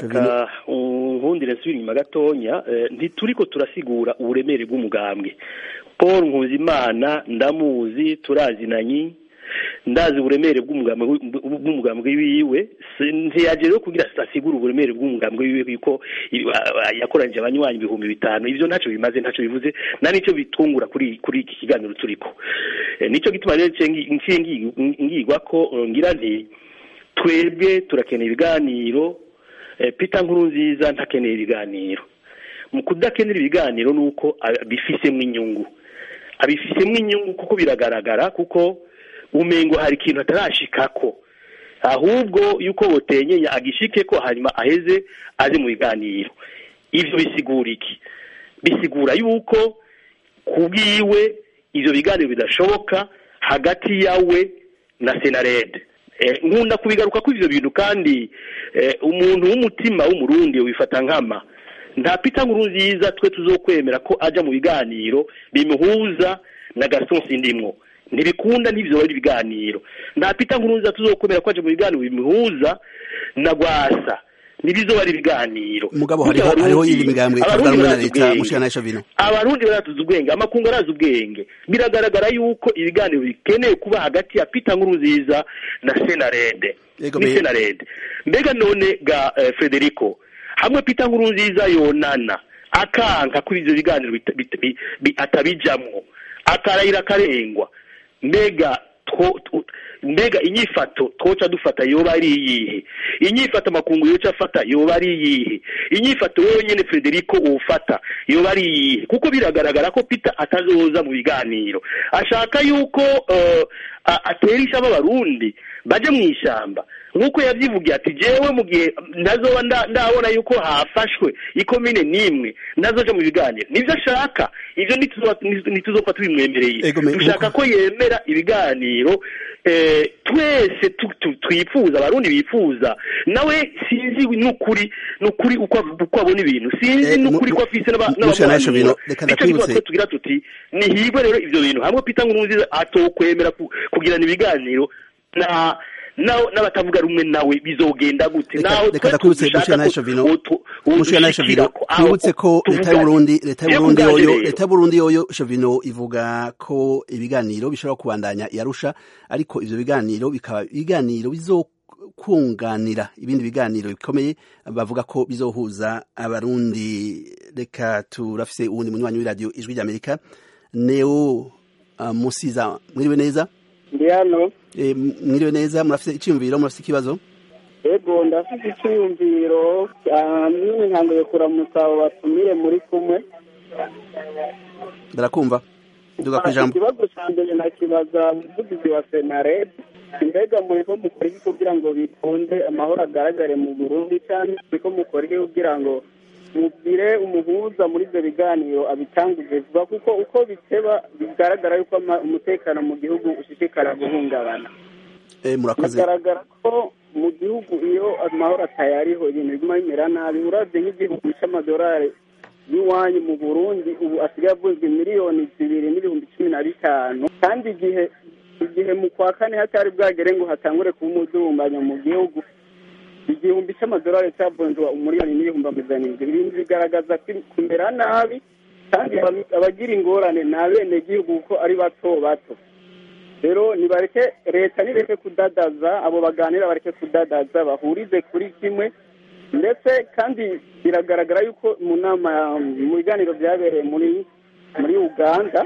nkundire nsubira inyuma gatonya ntituriko turasigura uburemere bw'umugambwe paul nkuzimana ndamuzi turazinanyi ndazi uburemere bw'umugambwe wiwe ntiyaje rero kugira asigure uburemere bw'umugambwe wiwe yuko yakoranyije abanywanyi ibihumbi bitanu ivyo ntacyo bimaze ntacyo bivuze na nicyo bitungura kuri kuri iki kiganiro turiko nicyo gituma rero ngigwa ko ngira nti twebwe turakeneye ibiganiro Peter nkuru nziza ntakeneye ibiganiro mu kudakenera ibiganiro ni uko bifisemo inyungu abifisemo inyungu kuko biragaragara kuko umengo hari ikintu atarashikako ahubwo yuko botenyenya agishike ko hanyuma aheze aje mu biganiro ivyo bisigura iki bisigura yuko kubwiwe ivyo biganiro bidashoboka hagati yawe na senarede nkunda kubigaruka ko ivyo bintu kandi umuntu w'umutima w'umurundi wifata nkama nta pita nkuru nziza twe tuzokwemera ko aja mu biganiro bimuhuza na Gaston Sindimwo ntibikunda n'ivyo bari ibiganiro nta pita nkuru nziza tuzokwemera ko aja mu biganiro bimuhuza na Gwasa ntibizoba ari ibiganiro mugabo Burya hariho hariho Abarundi- yindi migambwe Abarundi itavuga rumwe na barazi leta ubwenge. mushikana Shavino abarundi baratuze ubwenge amakungu arazi ubwenge biragaragara yuko ibiganiro bikeneye kuba hagati ya Peter Nkurunziza na Senarede Yego, ni me- Senarede mbega none ga eh, Federico hamwe Peter Nkurunziza yonana akanka kuri ivyo biganiro bita- bita- bi- bi- atabijamwo akarayira akarengwa mbega two- two- mbega inyifato twoca dufata yoba ari iyihe inyifato amakungu yoca afata yoba ari iyihe inyifato wewe nyene Federico wofata yoba ari iyihe kuko biragaragara ko Peter atazoza mu biganiro ashaka yuko eh, a- atera ishamba abarundi baje mu ishamba nk'uko yabyivugiye ati jewe mu gihe ndazoba nda- ndabona yuko hafashwe ikomine n'imwe ndazoja mu biganiro nivyo ashaka ivyo ntituzoba- ntituzopfa tubimwemereye Ego, me- dushaka ko yemera ibiganiro eh, twese tu- tu- twifuza abarundi bifuza nawe sinzi n'ukuri n'ukuri uko av- uko abona ibintu sinzi Eh, n'ukuri mu- ko afise n'aba- mu- Mushana n'abamuhanura. Shavino, reka Nico gituma ndakwibutse. twe tugira tuti nihigwe rero ivyo bintu hamwe Peter Nkurunziza atokwemera ku- kugirana ibiganiro na nawe n'abatavuga rumwe nawe bizogenda gute Reka- naho reka twe ndakwibutse dushaka Mushana ko Shavino, wotu- mushikana Shavino wodushikirako, aho twibutse ko leta y'u tuvugane. Burundi leta y'u Rero Burundi kubwanje yoyo rero, leta y'u Burundi yoyo Shavino ivuga ko ibiganiro bishobora kubandanya yarusha ariko ivyo biganiro bikaba ibiganiro bizokunganira ibindi biganiro bikomeye bavuga ko bizohuza abarundi reka turafise uwundi munywanyi w'iradiyo ijwi ry'Amerika Neo uh, Musiza mwiriwe neza ndi hano e, mwiriwe neza murafise iciyumviro murafise ikibazo ego ndafite icyiyumviro nyine ntanguye kuramutsa abo batumire muri kumwe barakumva duga ku ijambo ikibazo cya mbere nakibaza umuvugizi wa senarede mbega muriko mukora iki kugira ngo bikunde amahoro agaragare mu burundi cyangwa muriko mukora iki kugira ngo mubwire umuhuza muri ibyo biganiro abitanguze vuba kuko uko biteba bigaragara yuko ama- umutekano mu gihugu ushishikara guhungabana e, murakoze bigaragara ko mu gihugu iyo amahoro atayariho ibintu biguma bimera nabi uravye nk'igihugu c'amadolari y'iwanyu mu burundi ubu asigaye avunzwe miliyoni zibiri n'ibihumbi cumi na bitanu kandi igihe igihe mu kwa kane hatari bwagere ngo hatangure kuba umudurumbanyo mu gihugu igihumbi c'amadolari cyavunjwa umuriyoni n'ibihumbi amajana indwi ibintu bigaragaza ko kumera nabi kandi aba- abagira ingorane ni abenegihugu kuko ari bato bato rero nibareke leta nireke kudadaza abo baganira bareke kudadaza bahurize kuri kimwe ndetse kandi biragaragara yuko mu nama mu biganiro byabereye muri muri uganda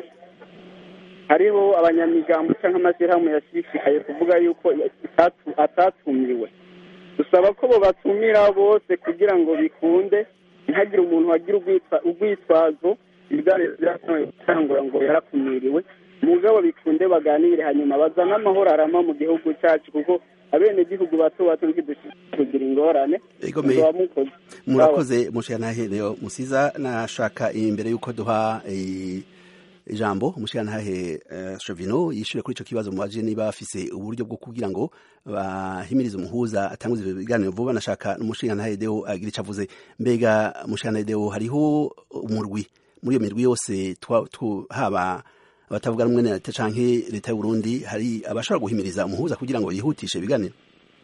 hariho abanyamigambo cyangwa amashyirahamwe yashishikaye kuvuga yuko atatu- atatumiwe dusaba ko bo batumira bose kugira ngo bikunde ntihagire umuntu wagira urwitwa- urwitwazo ibiganiro byashoboye gutangura ngo yarakumiriwe mugabo bikunde baganire hanyuma bazane amahoro arama mu gihugu cyacu kuko abenegihugu bato bato ntidushobora kugira ingorane Ego me- muzaba mukoze murakoze mushikana Neo Musiza nashaka imbere yuko duha eh, ijambo umushirantahe uh, Shovino yishure kuri ico kibazo mubaje niba bafise uburyo bwo kugira ngo bahimirize umuhuza atanguze ivyo biganiro vuba nashaka n'umushirantahe Deo agira ico avuze mbega umushirantahe Deo hariho umurwi muri iyo mirwi yose twa- tu- haba abatavuga rumwe na leta canke leta y'u Burundi hari abashobora guhimiriza umuhuza kugira ngo yihutishe ibiganiro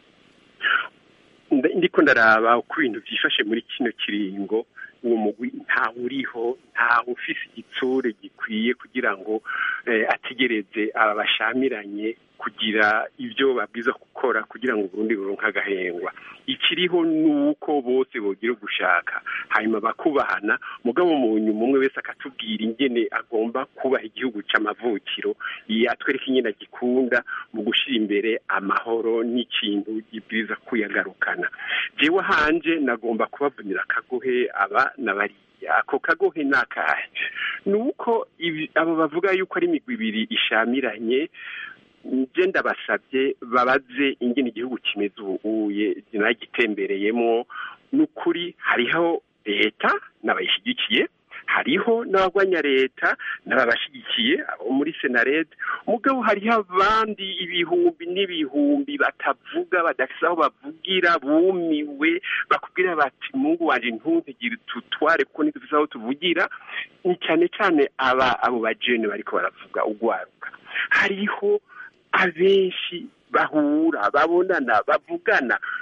Nda- ndiko ndaraba uko ibintu byifashe muri kino kiringo uwo mugwi ntawe uriho ntawe ufise igitsure gikwiye kugira ngo eh, ategereze aba bashamiranye kugira ibyo babwiza gukora kugira ngo Burundi buronke agahengwa ikiriho nuko bose bogira gushaka hanyuma bakubahana mugabo mu nyuma umwe wese akatubwira ingene agomba kubaha igihugu c'amavukiro yatwereka ingene agikunda mu gushira imbere amahoro n'ikintu gibwiza kuyagarukana jewe hanje nagomba kubavunira akagohe aba na bariya ako kagohe ni akahe ni uko ibi- abo bavuga yuko ari imigwi ibiri ishamiranye nje ndabasabye babaze ingene igihugu kimeze ubuye nagitembereyemo n'ukuri hariho leta n'abayishyigikiye hariho n'abagwanya leta n'ababashyigikiye abo muri senarede mugabo hariho abandi ibihumbi n'ibihumbi batavuga badafise aho bavugira bumiwe bakubwira bati mungu wanje ntuntegire tutware kuko ntidufise aho tuvugira ni cyane cyane aba abo bajene bariko baravuga ugwaruka hariho abenshi bahura babonana bavugana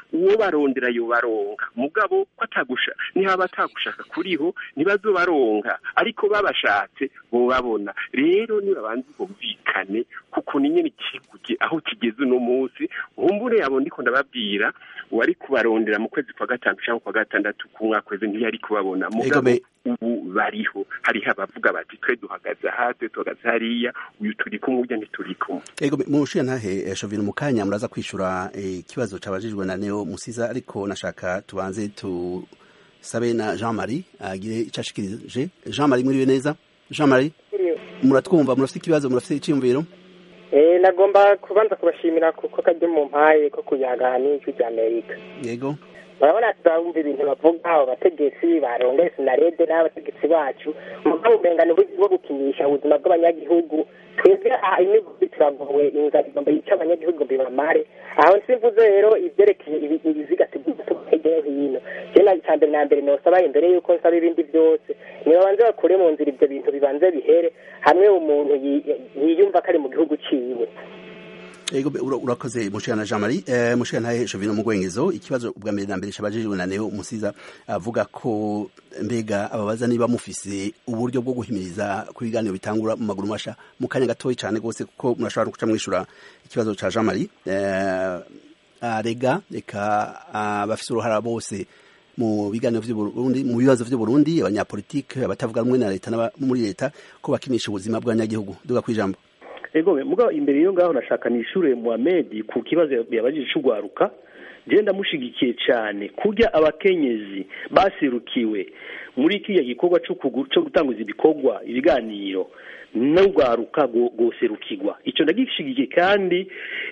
uwo barondera yo baronka mugabo ko atagusha nihaba atagushaka kuriho ntibazobaronka ariko babashatse bobabona rero nibabanze bumvikane kuko ni nyene kiguge aho kigeze uno munsi nkumbure yabo ndiko ndababwira uwari kubarondera mu kwezi kwa gatanu cyangwa kwa gatandatu ku mwaka weze ntiyari kubabona mugabo ubu bariho hariho abavuga bati twe duhagaze aha twe duhagaze hariya uyu turi kumwe urya ntituri kumwe ego mushiya ntahe shovino mu kanya muraza kwishura ikibazo cabajijwe na neo musiza ariko nashaka tubanze tusabe na Jean Marie agire ico ashikirije Jean Marie mwiriwe neza Jean Marie muratwumva murafite ikibazo murafite iciyumviro eh nagomba kubanza kubashimira kuko kajya mu mpaye ko kuyagana n'ijwi rya Amerika yego urabona turabumva ibintu bavuga abo bategetsi barongeye sinarede n'abategetsi bacu mugabo umenga ni uburyo bwo gukinisha ubuzima bw'abanyagihugu twebwe aha imivuzi turagowe inzara igomba yica abanyagihugu bibamare aho nsivuze rero ibyerekeye ibiziga tugomba tuba hirya no hino jewe icya mbere na mbere nosaba imbere y'uko nsaba ibindi byose nibabanze bakure mu nzira ibyo bintu bibanze bihere hamwe umuntu yiyumva ko ari mu gihugu ciwe Ego urakoze mushana Jean Marie eh mushana ntahe Shovino mugwengezo ikibazo ubwa mbere na mbere cabajijwe na Neo Musiza avuga ko mbega ababaza niba mufise uburyo bwo guhimiriza kuri biganiro bitangura mu maguru masha mu kanya gatoyi cyane gose kuko murashobora kuca mwishura ikibazo ca Jean Marie eh arega eka abafise uruhara bose mu biganiro vy'Uburundi mu bibazo vy'Uburundi abanyapolitike abatavuga rumwe na leta muri leta ko bakinisha ubuzima bw'abanyagihugu duga kwijambo ego mugabo imbere yo ngaho nashaka nishure Muhammad ku kibazo yabajije cy'ugwaruka je ndamushigikiye cyane kurya abakenyezi basirukiwe muri kiriya gikorwa cyo gutanguza ibikorwa ibiganiro n'ugwaruka goserukirwa icyo ndagishigikiye kandi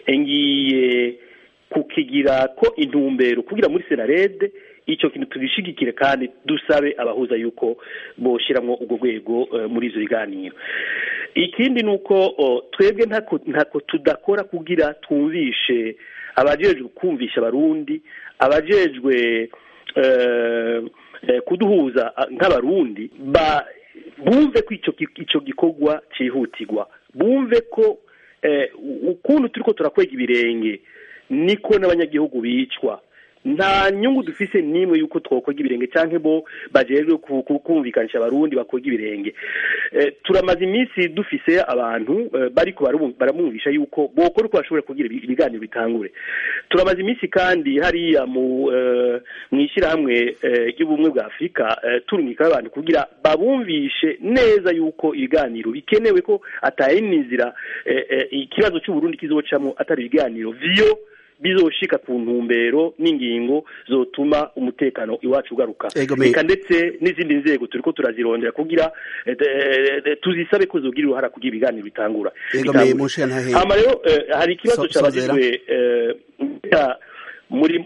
ngiye kukigira ko intumbero kugira muri senarede icyo kintu tubishigikire kandi dusabe abahuza yuko boshyiramo ubwo rwego muri izo biganiro ikindi ni uko twebwe ntako tudakora kugira twumvishe abajejwe kumvisha abarundi abajejwe kuduhuza nk'abarundi bumve ko icyo gikorwa cyihutirwa bumve ko ukuntu turi ko turakwega ibirenge niko n'abanyagihugu bicwa nta nyungu dufise nimwe yuko twokwega ibirenge cyangwa bo bajejwe kumvikanisha abarundi bakwega ibirenge turamaze iminsi dufise abantu bariko baramwumvisha yuko bokora uko bashobora kugira ibiganiro bitangure turamaze iminsi kandi hariya mu ishyirahamwe ry'ubumwe bwa afurika turumika abantu kugira babumvishe neza yuko ibiganiro bikenewe ko atayindi nzira ikibazo cy'uburundi kizocamo atari ibiganiro vyo bizoshika ku ntumbero n'ingingo zotuma umutekano iwacu ugaruka reka ndetse n'izindi nzego turiko turazirondera kugira tuzisabe ko zogira uruhara kugira ibiganiro bitangura hama rero hari ikibazo cabajijwe muri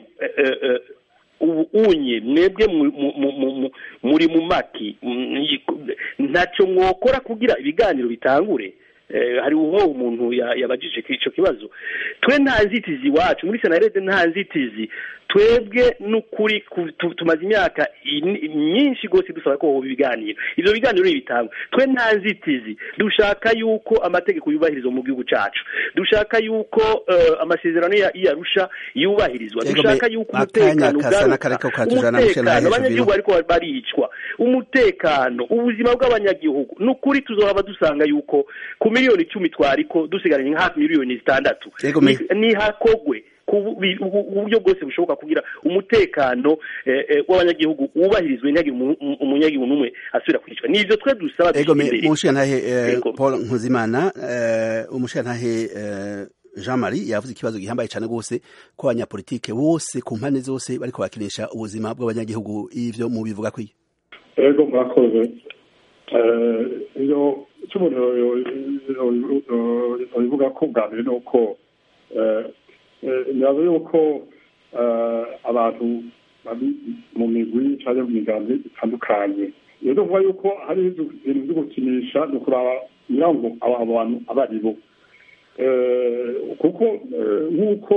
unye mwebwe muri mu maki ntacyo mwokora kugira ibiganiro bitangure hari uwo umuntu yabajije icyo kibazo twe nta nzitizi iwacu muri senarede nta nzitizi twebwe n'ukuri tumaze imyaka myinshi rwose dusaba ko ibiganiro ibyo biganiro bitangwa twe nta nzitizi dushaka yuko amategeko yubahirizwa mu gihugu cyacu dushaka yuko amasezerano y'iyarusha yubahirizwa dushaka yuko umutekano ugaruka umutekano abanyagihugu ariko baricwa umutekano ubuzima bw'abanyagihugu n'ukuri tuzohaba dusanga yuko ku miliyoni icumi twariko dusigaranye hafi miliyoni zitandatu nihakogwe uburyo bwose bushoboka kugira umutekano w'abanyagihugu wubahirizwe ntihagire umunyagihugu n'umwe asubira kwicwa nivyo twe dusaba umushirantahe paul nkuzimana umushirantahe jean marie yavuze ikibazo gihambaye cyane rwose ko abanyapolitike bose ku mpande zose bariko bakinisha ubuzima bw'abanyagihugu ivyo mu bivuga kwiyo ego murakoze iyo icyo umuntu bivuga ko bwa mbere ni uko ntibaze yuko abantu bari mu migwi cyangwa mu migambi itandukanye iyo tuvuga yuko hari ibintu byo gukinisha ni ukuraba nyirango aba bantu abo ari bo kuko nk'uko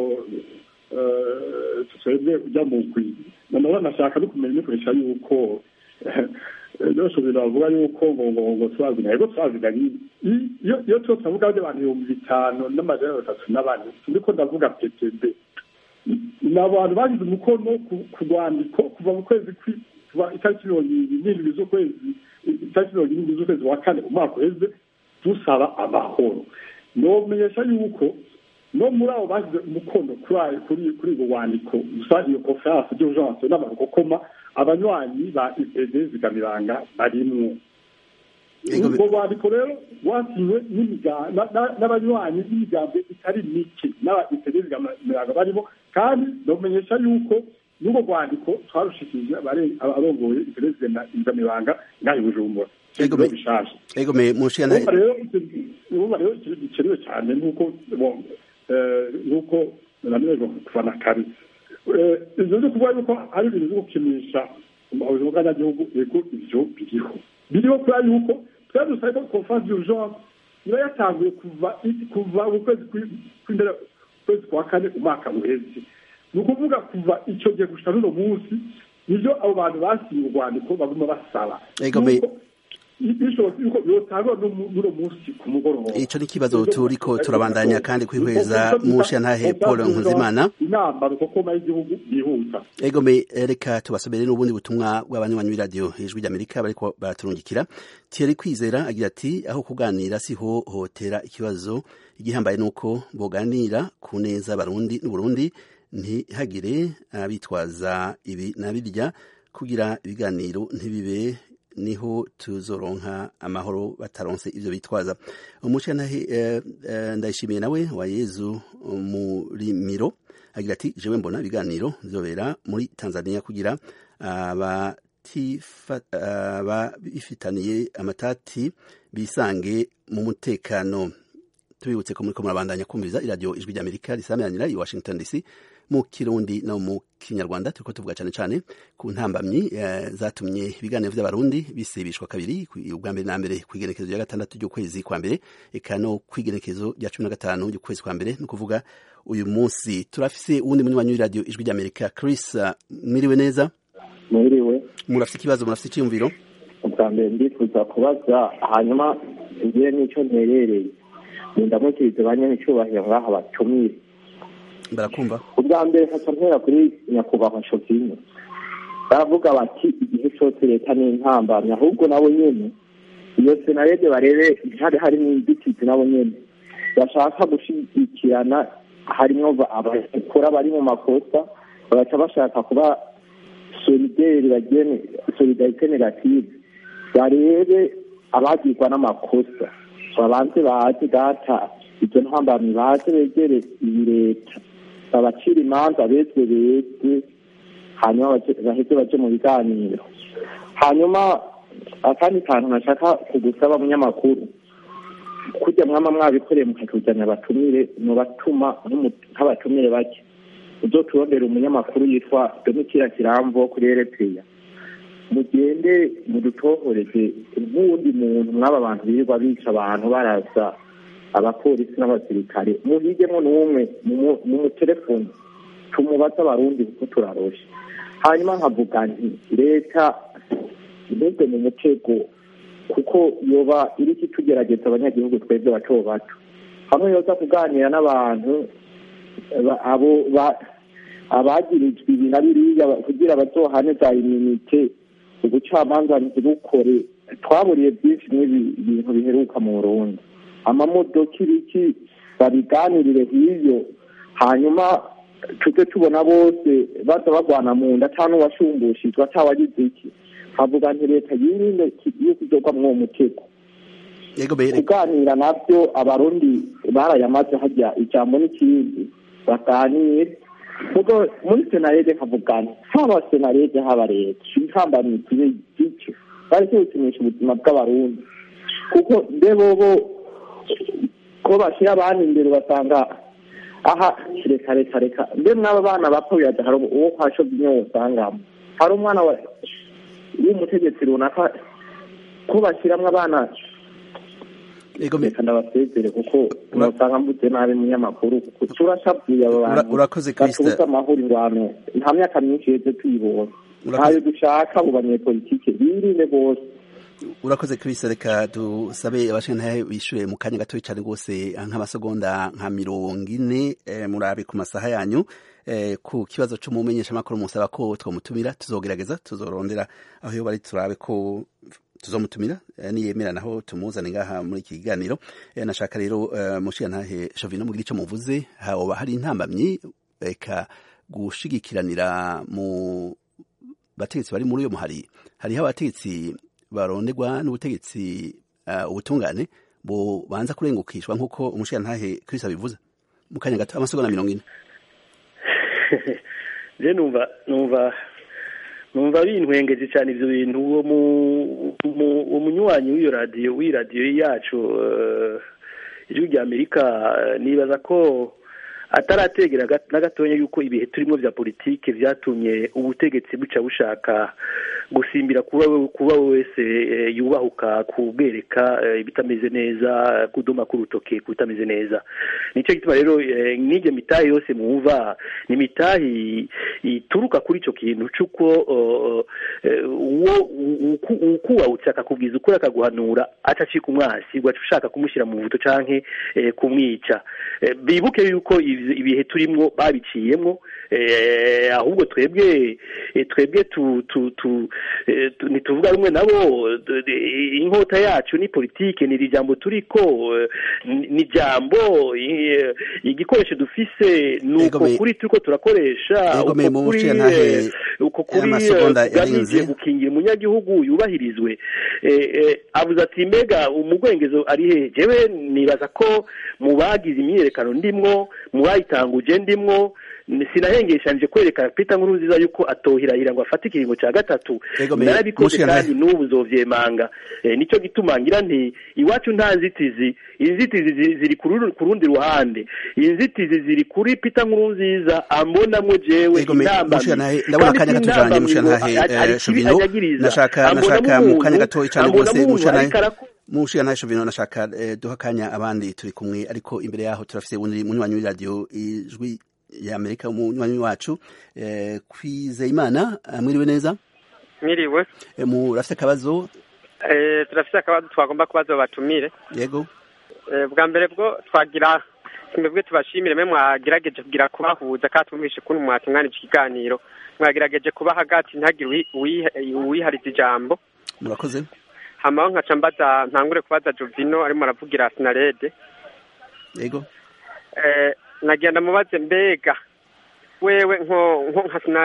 twebwe ujya mu mugwi nanone nashaka no kumenya nikoresha yuko byose biravuga yuko ngo ngo ngo turazina yego turazina iyo iyo tuba turavuga abantu ibihumbi bitanu n'amajana atatu n'abane ndiko ndavuga PPB ni abantu bagize umukono ku rwandiko kuva mu kwezi kuva itariki mirongo irindwi z'ukwezi itariki mirongo irindwi z'ukwezi wa kane umwaka uheze dusaba amahoro nomenyesha yuko no muri abo bagize umukono kuri kuri ubwo rwandiko gusa iyo conference d'urgence n'amarukokoma abanywanyi ba ipd zigamiranga barimwo ubwo rwandiko rero rwasinywe n'abanywanyi b'imigambwe itari mike n'aba ipd zigamiranga barimo kandi nomenyesha yuko n'ubwo rwandiko twarushikije abarongoye ipd zigamiranga ngaho i bujumbura bishaje egome mushiyana urumva rero ikintu gikenewe cyane nk'uko nk'uko nanone kuva na kare ibyo byo kuvuga yuko ari ibintu byo gukinisha ubuzima bw'abanyagihugu yego ibyo biriho biriho kubera yuko twari dusabe ko conference d'urgence iba yatanguye kuva kuva mu kwezi kw'imbere kwezi kwa kane umwaka uheze ni ukuvuga kuva icyo gihe gushika n'uno munsi nibyo abo bantu basinye urwandiko baguma basaba ico ni ikibazo turiko turabandanya kandi kwihweza musha ntahe paul nkuzimana inama rukokoma y'igihugu yihuta egome reka tubasomere n'ubundi butumwa bw'abanywanyi b'iradiyo ijwi ry'amerika bariko baraturungikira thierry kwizera agira ati aho kuganira siho hotera ikibazo igihambaye nuko boganira ku neza barundi n'uburundi ntihagire abitwaza ibi na birya kugira ibiganiro ntibibe niho tuzoronka amahoro bataronse ivyo bitwaza umuco nahe ndayishimiye nawe wa Yezu muri miro agira ati jewe mbona ibiganiro bizobera muri Tanzania kugira abifitaniye amatati bisange mu mutekano tubibutse ko muriko murabandanya kumviriza iradiyo ijwi ry'amerika risameranira i washington dc mu kirundi no mu kinyarwanda turiko tuvuga cyane cyane ku ntambamyi zatumye ibiganiro by'abarundi bisibishwa kabiri ubwa mbere na mbere ku igenekezo rya gatandatu ry'ukwezi kwa mbere eka no ku igenekezo rya cumi na gatanu ry'ukwezi kwa mbere ni ukuvuga uyu munsi turafise uwundi munywanyi w'iradiyo ijwi ry'amerika chris mwiriwe neza mwiriwe murafise ikibazo murafise icyiyumviro ubwa mbere ndifuza kubaza hanyuma ngiye n'icyo nterereye ndamukirize ba nyanicubahiro ngaha batumire barakumva ubwa mbere nkaca mpera kuri nyakubahwa shopine baravuga bati igihe cyose leta ni intambamyi ahubwo nabo nyene iyo senarede barebe ntihari harimo inzitizi nabo nyene bashaka gushigikirana harimwo abakora bari mu makosa bagaca bashaka kuba solideri bagene solidarite negative barebe abagirwa n'amakosa babanze baze data izo ntambamyi baze begere iyi leta babacira imanza bezwe bezwe hanyuma baheze baje mu biganiro hanyuma akandi kantu nashaka kugusaba munyamakuru kujya mwama mwabikoreye mukatujyana abatumire mubatuma nk'abatumire bake uzoturondera umunyamakuru yitwa domitira kiramvo kuri erepeya mugende mudutohoreze nk'uwundi muntu mw'aba bantu birirwa bica abantu baraza abapolisi n'abasirikare muhigemo n'umwe mu mutelefoni tumubaze abarundi kuko turaroshe hanyuma nkavuga nti leta ntugwe mu mutego kuko yoba iriko itugerageza abanyagihugu twebwe bato bato hamwe yoza kuganira n'abantu abo abagirijwe ibi na biriya kugira bazohane za iminite ubucamanza ntibukore twaburiye byinshi n'ibi bintu biheruka mu burundi amamodoka ibiki babiganirire hiyo hanyuma tujye tubona bose baza bagwana mu nda ata n'uwashumbushijwe atawagize iki havuga nti leta yirinde yo kuzogwa muri uwo mutego kuganira nabyo abarundi barayamaze hajya ijambo n'ikindi baganire mugo muri senarede nkavugana haba senarede haba leta intambamyi zibe zityo bareke gukinisha ubuzima bw'abarundi kuko mbe bobo ko bashyira abandi imbere ugasanga aha reka reka reka mbe mwaba bana bapfa biyaza hari uwo kwa shobyinyo wosangamo hari umwana w'umutegetsi runaka ko bashyiramo abana reka ndabasezere kuko usanga mvuze nabi munyamakuru kuko turashavuye abo bantu batubuze amahoro ingwano nta myaka myinshi yeze tuyibonye ntayo dushaka mu banyepolitike birinde bose urakoze Chris reka dusabe abashintahe bishure mu kanya gatoya cyane rwose nk'amasegonda nka mirongo ine eh, murabe ku masaha yanyu eh, ku kibazo cyo mumenyesha makuru musaba ko twomutumira tuzogerageza tuzorondera aho yo bari turabe ko tuzomutumira eh, niyemera naho tumuzane ngaha muri iki kiganiro eh, nashaka rero eh, mushiyantahe Shovino mugira ico muvuze hoba hari intambamyi eka gushigikiranira mu bategetsi bari muri uyo muhari hariho abategetsi baronderwa n'ubutegetsi uh, ubutungane bo banza kurengukishwa nk'uko umushiyantahe Chris abivuze mu kanya gato amasegonda mirongo ine je numva numva numva bintwengeje cyane ivyo bintu uwo uwo munywanyi w'iyo radiyo w'iyi radiyo yacu ijwi rya amerika nibaza ko atarategera na gatonya yuko ibihe turimo vya politike vyatumye ubutegetsi buca bushaka gusimbira kuba kuba wese yubahuka kubwereka ibitameze neza kuduma k'urutoke kutameze neza nico gituma rero n'iryo mitahi yose mwumva ni mitahi ituruka kuri ico kintu c'uko uwo ukuwawutse akakubwiza ukuri akaguhanura aca acika umwasi ugaca ushaka kumushyira mu vuto canke kumwica bibuke yuko ibihe turimwo babiciyemwo ahubwo twebwe twebwe ntituvuga rumwe nabo inkota yacu ni politike ni iri jambo turiko ni jambo igikoresho dufise ni uko kuri turiko turakoresha uko kuri tugamije gukingira umunyagihugu yubahirizwe avuze ati mbega umugwengezo ari he jewe nibaza ko mu bagize imyiyerekano ndimwo mu bayitanguje ndimwo sinahengeshanije kwerekana Peter Nkurunziza yuko atohirahira ngo afate ikiringo cya gatatu narabikoze kandi n'ubu nzovyemanga nicyo gituma ngira nti iwacu nta nzitizi inzitizi ziri ku rundi ruhande inzitizi ziri kuri Peter Nkurunziza ambonamwo jewe inamba ndabona akanya gatujanye mushantahe Shovino nashaka nashaka mu kanya gato cyane rwose mushantahe mushiyantahe Shovino nashaka duha akanya abandi turi kumwe ariko imbere yaho turafise munywanyi w'iradiyo ijwi ya Amerika umunywanyi wacu eh, Kwizeyimana mwiriwe neza mwiriwe eh, murafite akabazo eh, turafite akabazo twagomba kubaza batumire yego eh, bwa mbere bwo twagira twebwe tubashimire mwe mwagerageje kugira kubahuza kandi twumvishe kuntu mwatunganije ikiganiro mwagerageje kuba hagati ntagire uwihariza ijambo murakoze hamaho nkaca mbaza ntangure kubaza Jovino arimo aravugira Sinarede yego eh nagenda mubaze mbega wewe nko nko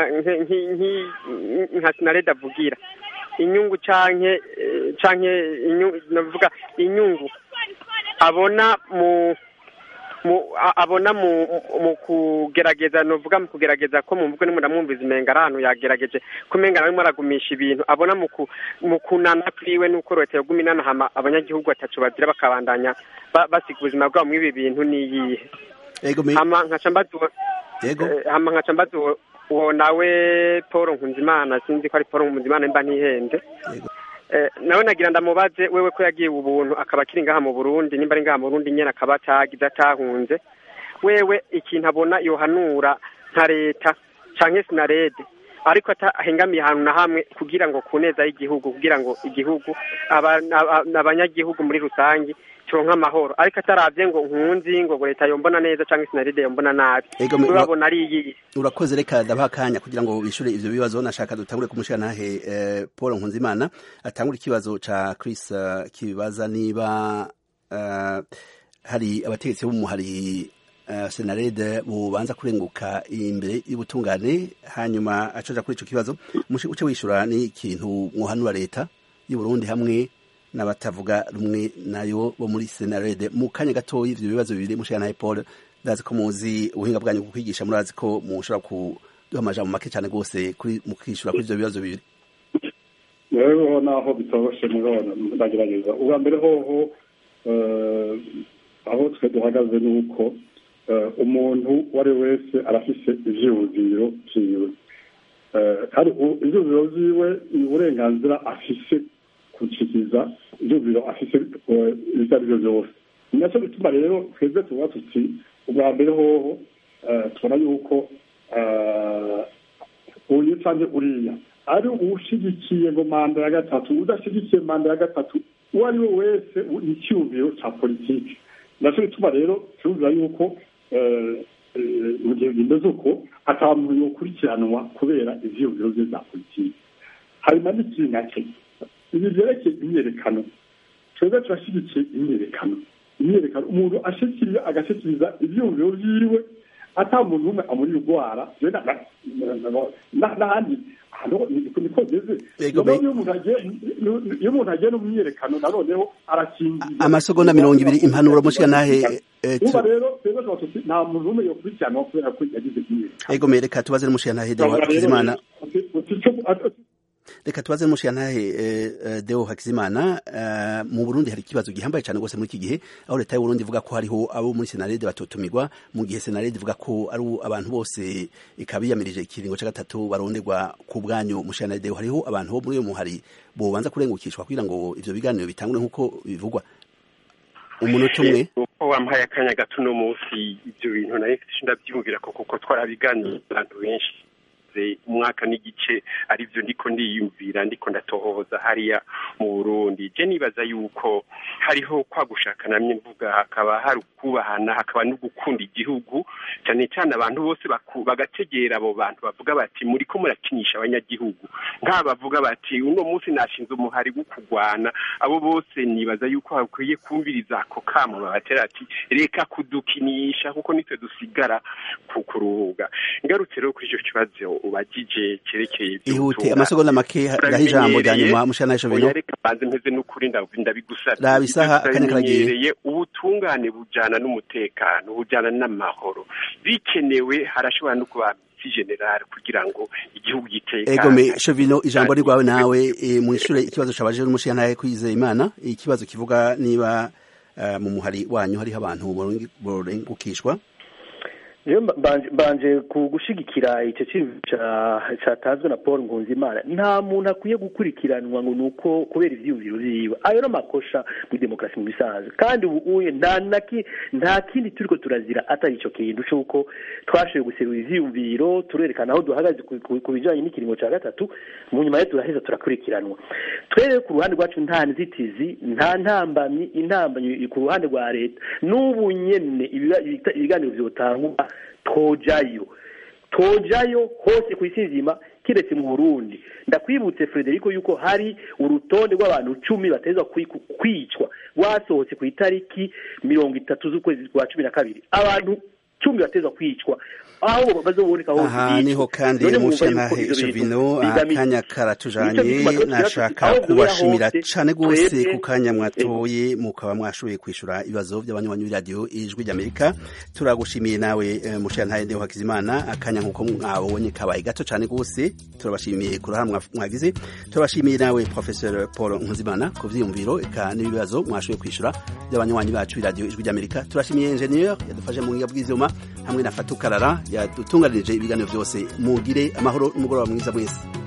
nka sinareda avugira inyungu canke canke navuga inyungu abona mu mu abona mu mu kugerageza novuga mu kugerageza ko mu mvugo nimwe ndamwumviza imenga ahantu yagerageje kumenga arimo aragumisha ibintu abona mu mu kunana kwiwe nuko leta yoguma inanahama abanyagihugu batacu bazira bakabandanya basiga ubuzima bwabo muri ibi bintu niyihe hama nkaca mbaza hama nkaca mbaza uwo nawe paul nkunzimana sinzi ko ari paul nkunzimana mba ntihenze nawe nagira ndamubaze wewe ko yagiye ubuntu akaba akiri ngaha mu burundi nimba ari ngaha mu burundi nyine akaba atagize atahunze wewe ikintu abona yohanura nka leta canke sinarede ariko atahengamiye ahantu na hamwe kugira ngo ku neza y'igihugu kugira ngo igihugu abanyagihugu muri rusange turonka amahoro ariko ataravye ngo nkunzi ngo leta yombona neza canke sinaride yombona nabi urabona ari iyi urakoze reka ndabaha akanya kugira ngo bishure ivyo bibazo nashaka dutangure kumushira nahe eh, Paul Nkunzimana atangure ikibazo ca Chris uh, kibaza niba uh, hari abategetsi bo mu hari uh, senarede bubanza kurenguka imbere y'ubutungane hanyuma acoja kuri ico kibazo uce wishura ni ikintu mwohanura leta y'u Burundi hamwe n'abatavuga rumwe nayo bo muri senarede mu kanya gatoya ivyo bibazo bibiri mushira naye Paul ndazi ko muzi ubuhinga bwanyu bwo kwigisha murazi ko mushobora kuduha amajambo make cyane rwose kuri mu kwishura kuri ivyo bibazo bibiri rero naho bitoroshe murabona ndagerageza ubwa mbere hoho aho twe duhagaze ni uko umuntu uwo ari wese arafise ivyiyumviro vyiwe kandi ivyiyumviro vyiwe ni uburenganzira afise gushikiriza ivyumviro afise ivyo ari vyo vyose ni naco bituma rero twebwe tuba tuti ubwa mbere hoho tubona yuko uyu canke uriya ari uwushyigikiye ngo manda ya gatatu udashyigikiye manda ya gatatu uwo ari we wese ni icyumviro cya politiki nacyo bituma rero cyumvira yuko mu gihe bimeze uko ataba muntu ukurikiranwa kubera ivyiyumviro bye za politiki hanyuma n'ikindi nacyo ibi byerekeye imyerekano twebwe turashyigikiye imyerekano imyerekano umuntu ashikiriza agashikiriza ivyiyumviro vyiwe ata muntu umwe amuri urwara n'ahandi niko bimeze iyo umuntu agiye no mu myerekano nanoneho arakingiye amasegonda mirongo ibiri impanuro mushikanahe uba rero twebwe tuba tuti nta muntu umwe yokurikiranwa kubera ko yagize imyerekano ego me reka tubaze n'umushikanahe Deo Hakizimana reka tubaze n'umushikanahe Deo Hakizimana mu Burundi hari ikibazo gihambaye cyane rwose muri iki gihe aho leta y'u Burundi ivuga ko hariho abo muri Senarede batotumirwa mu gihe Senarede ivuga ko ari abantu bose ikabiyamirije ikiringo cya gatatu baronderwa ku bwanyu mushikanahe Deo hariho abantu bo muri uyo muhari bobanza kurengukishwa kugira ngo ivyo biganiro bitangure nk'uko bivugwa umunota umwe uko wampaye akanya gato uno munsi ibyo bintu nayo ndabyumvira ko kuko twarabiganiye abantu benshi umwaka n'igice aribyo ndiko ndiyumvira ndiko ndatohoza hariya mu Burundi je nibaza yuko hariho kwa gushaka namye mvuga hakaba hari ukubahana hakaba no gukunda igihugu cyane cyane abantu bose bagategera abo bantu bavuga bati muri ko murakinisha abanyagihugu nk'aba bavuga bati uno munsi nashinze umuhari wo kurwana abo bose nibaza yuko hakwiye kumviriza ako kamo babatera ati reka kudukinisha kuko nitwe dusigara kuruhuga ngarutse rero kuri icyo kibazo ubagije cyerekeye ihute amasegonda make gaho ijambo rya nyuma mushana isho bino reka banze mpeze n'ukuri ndabigusabye raba isaha akanya karagiye ubutungane bujana n'umutekano bujana n'amahoro bikenewe harashobora no kuba general kugira ngo igihugu gitekane ego me shovino ijambo ni rwawe nawe mu ishure ikibazo cabaje n'umushana kwizeye imana ikibazo kivuga niba mu muhari wanyu hariho abantu borengukishwa rero mbanje ku gushigikira icyo kintu cyatanzwe na paul nkunzimana nta muntu akwiye gukurikiranwa ngo ni uko kubera ibyiyumviro byiwe ayo ni amakosha muri demokarasi mu bisanzwe kandi ubu nta kindi turi ko turazira atari icyo kintu cy'uko twashoboye guserura ibyiyumviro turerekana aho duhagaze ku bijyanye n'ikiringo cya gatatu mu nyuma yo turaheza turakurikiranwa twere ku ruhande rwacu nta nzitizi nta ntambamyi intambamyi ku ruhande rwa leta n'ubu nyine ibiganiro byotangwa tojayo tojayo hose ku isi nzima kiretse mu burundi ndakwibutse frederico yuko hari urutonde rw'abantu cumi bateza kwicwa rwasohotse ku itariki mirongo itatu z'ukwezi kwa cumi na kabiri abantu cumi bateza kwicwa aho bazoboneka hose aha niho kandi mushanahe Jovino akanya karatujanye nashaka kubashimira cane gose ku kanya mwatoye mukaba mwashoboye kwishura ibibazo by'abanywanyi b'iradiyo ijwi ry'Amerika turagushimiye nawe mushanahe Ndeo Hakizimana akanya nkuko mwabonye kabaye gato cane gose turabashimiye ku ruhara mwagize turabashimiye nawe Professor Paul Nkuzimana ku vyiyumviro eka n'ibibazo mwashoboye kwishura by'abanywanyi bacu b'iradiyo ijwi ry'Amerika turashimiye engineer yadufashe mu ngiga bw'ivyuma hamwe na Fatukarara yadutunganirije ibiganiro byose mugire amahoro n'umugoroba mwiza mwese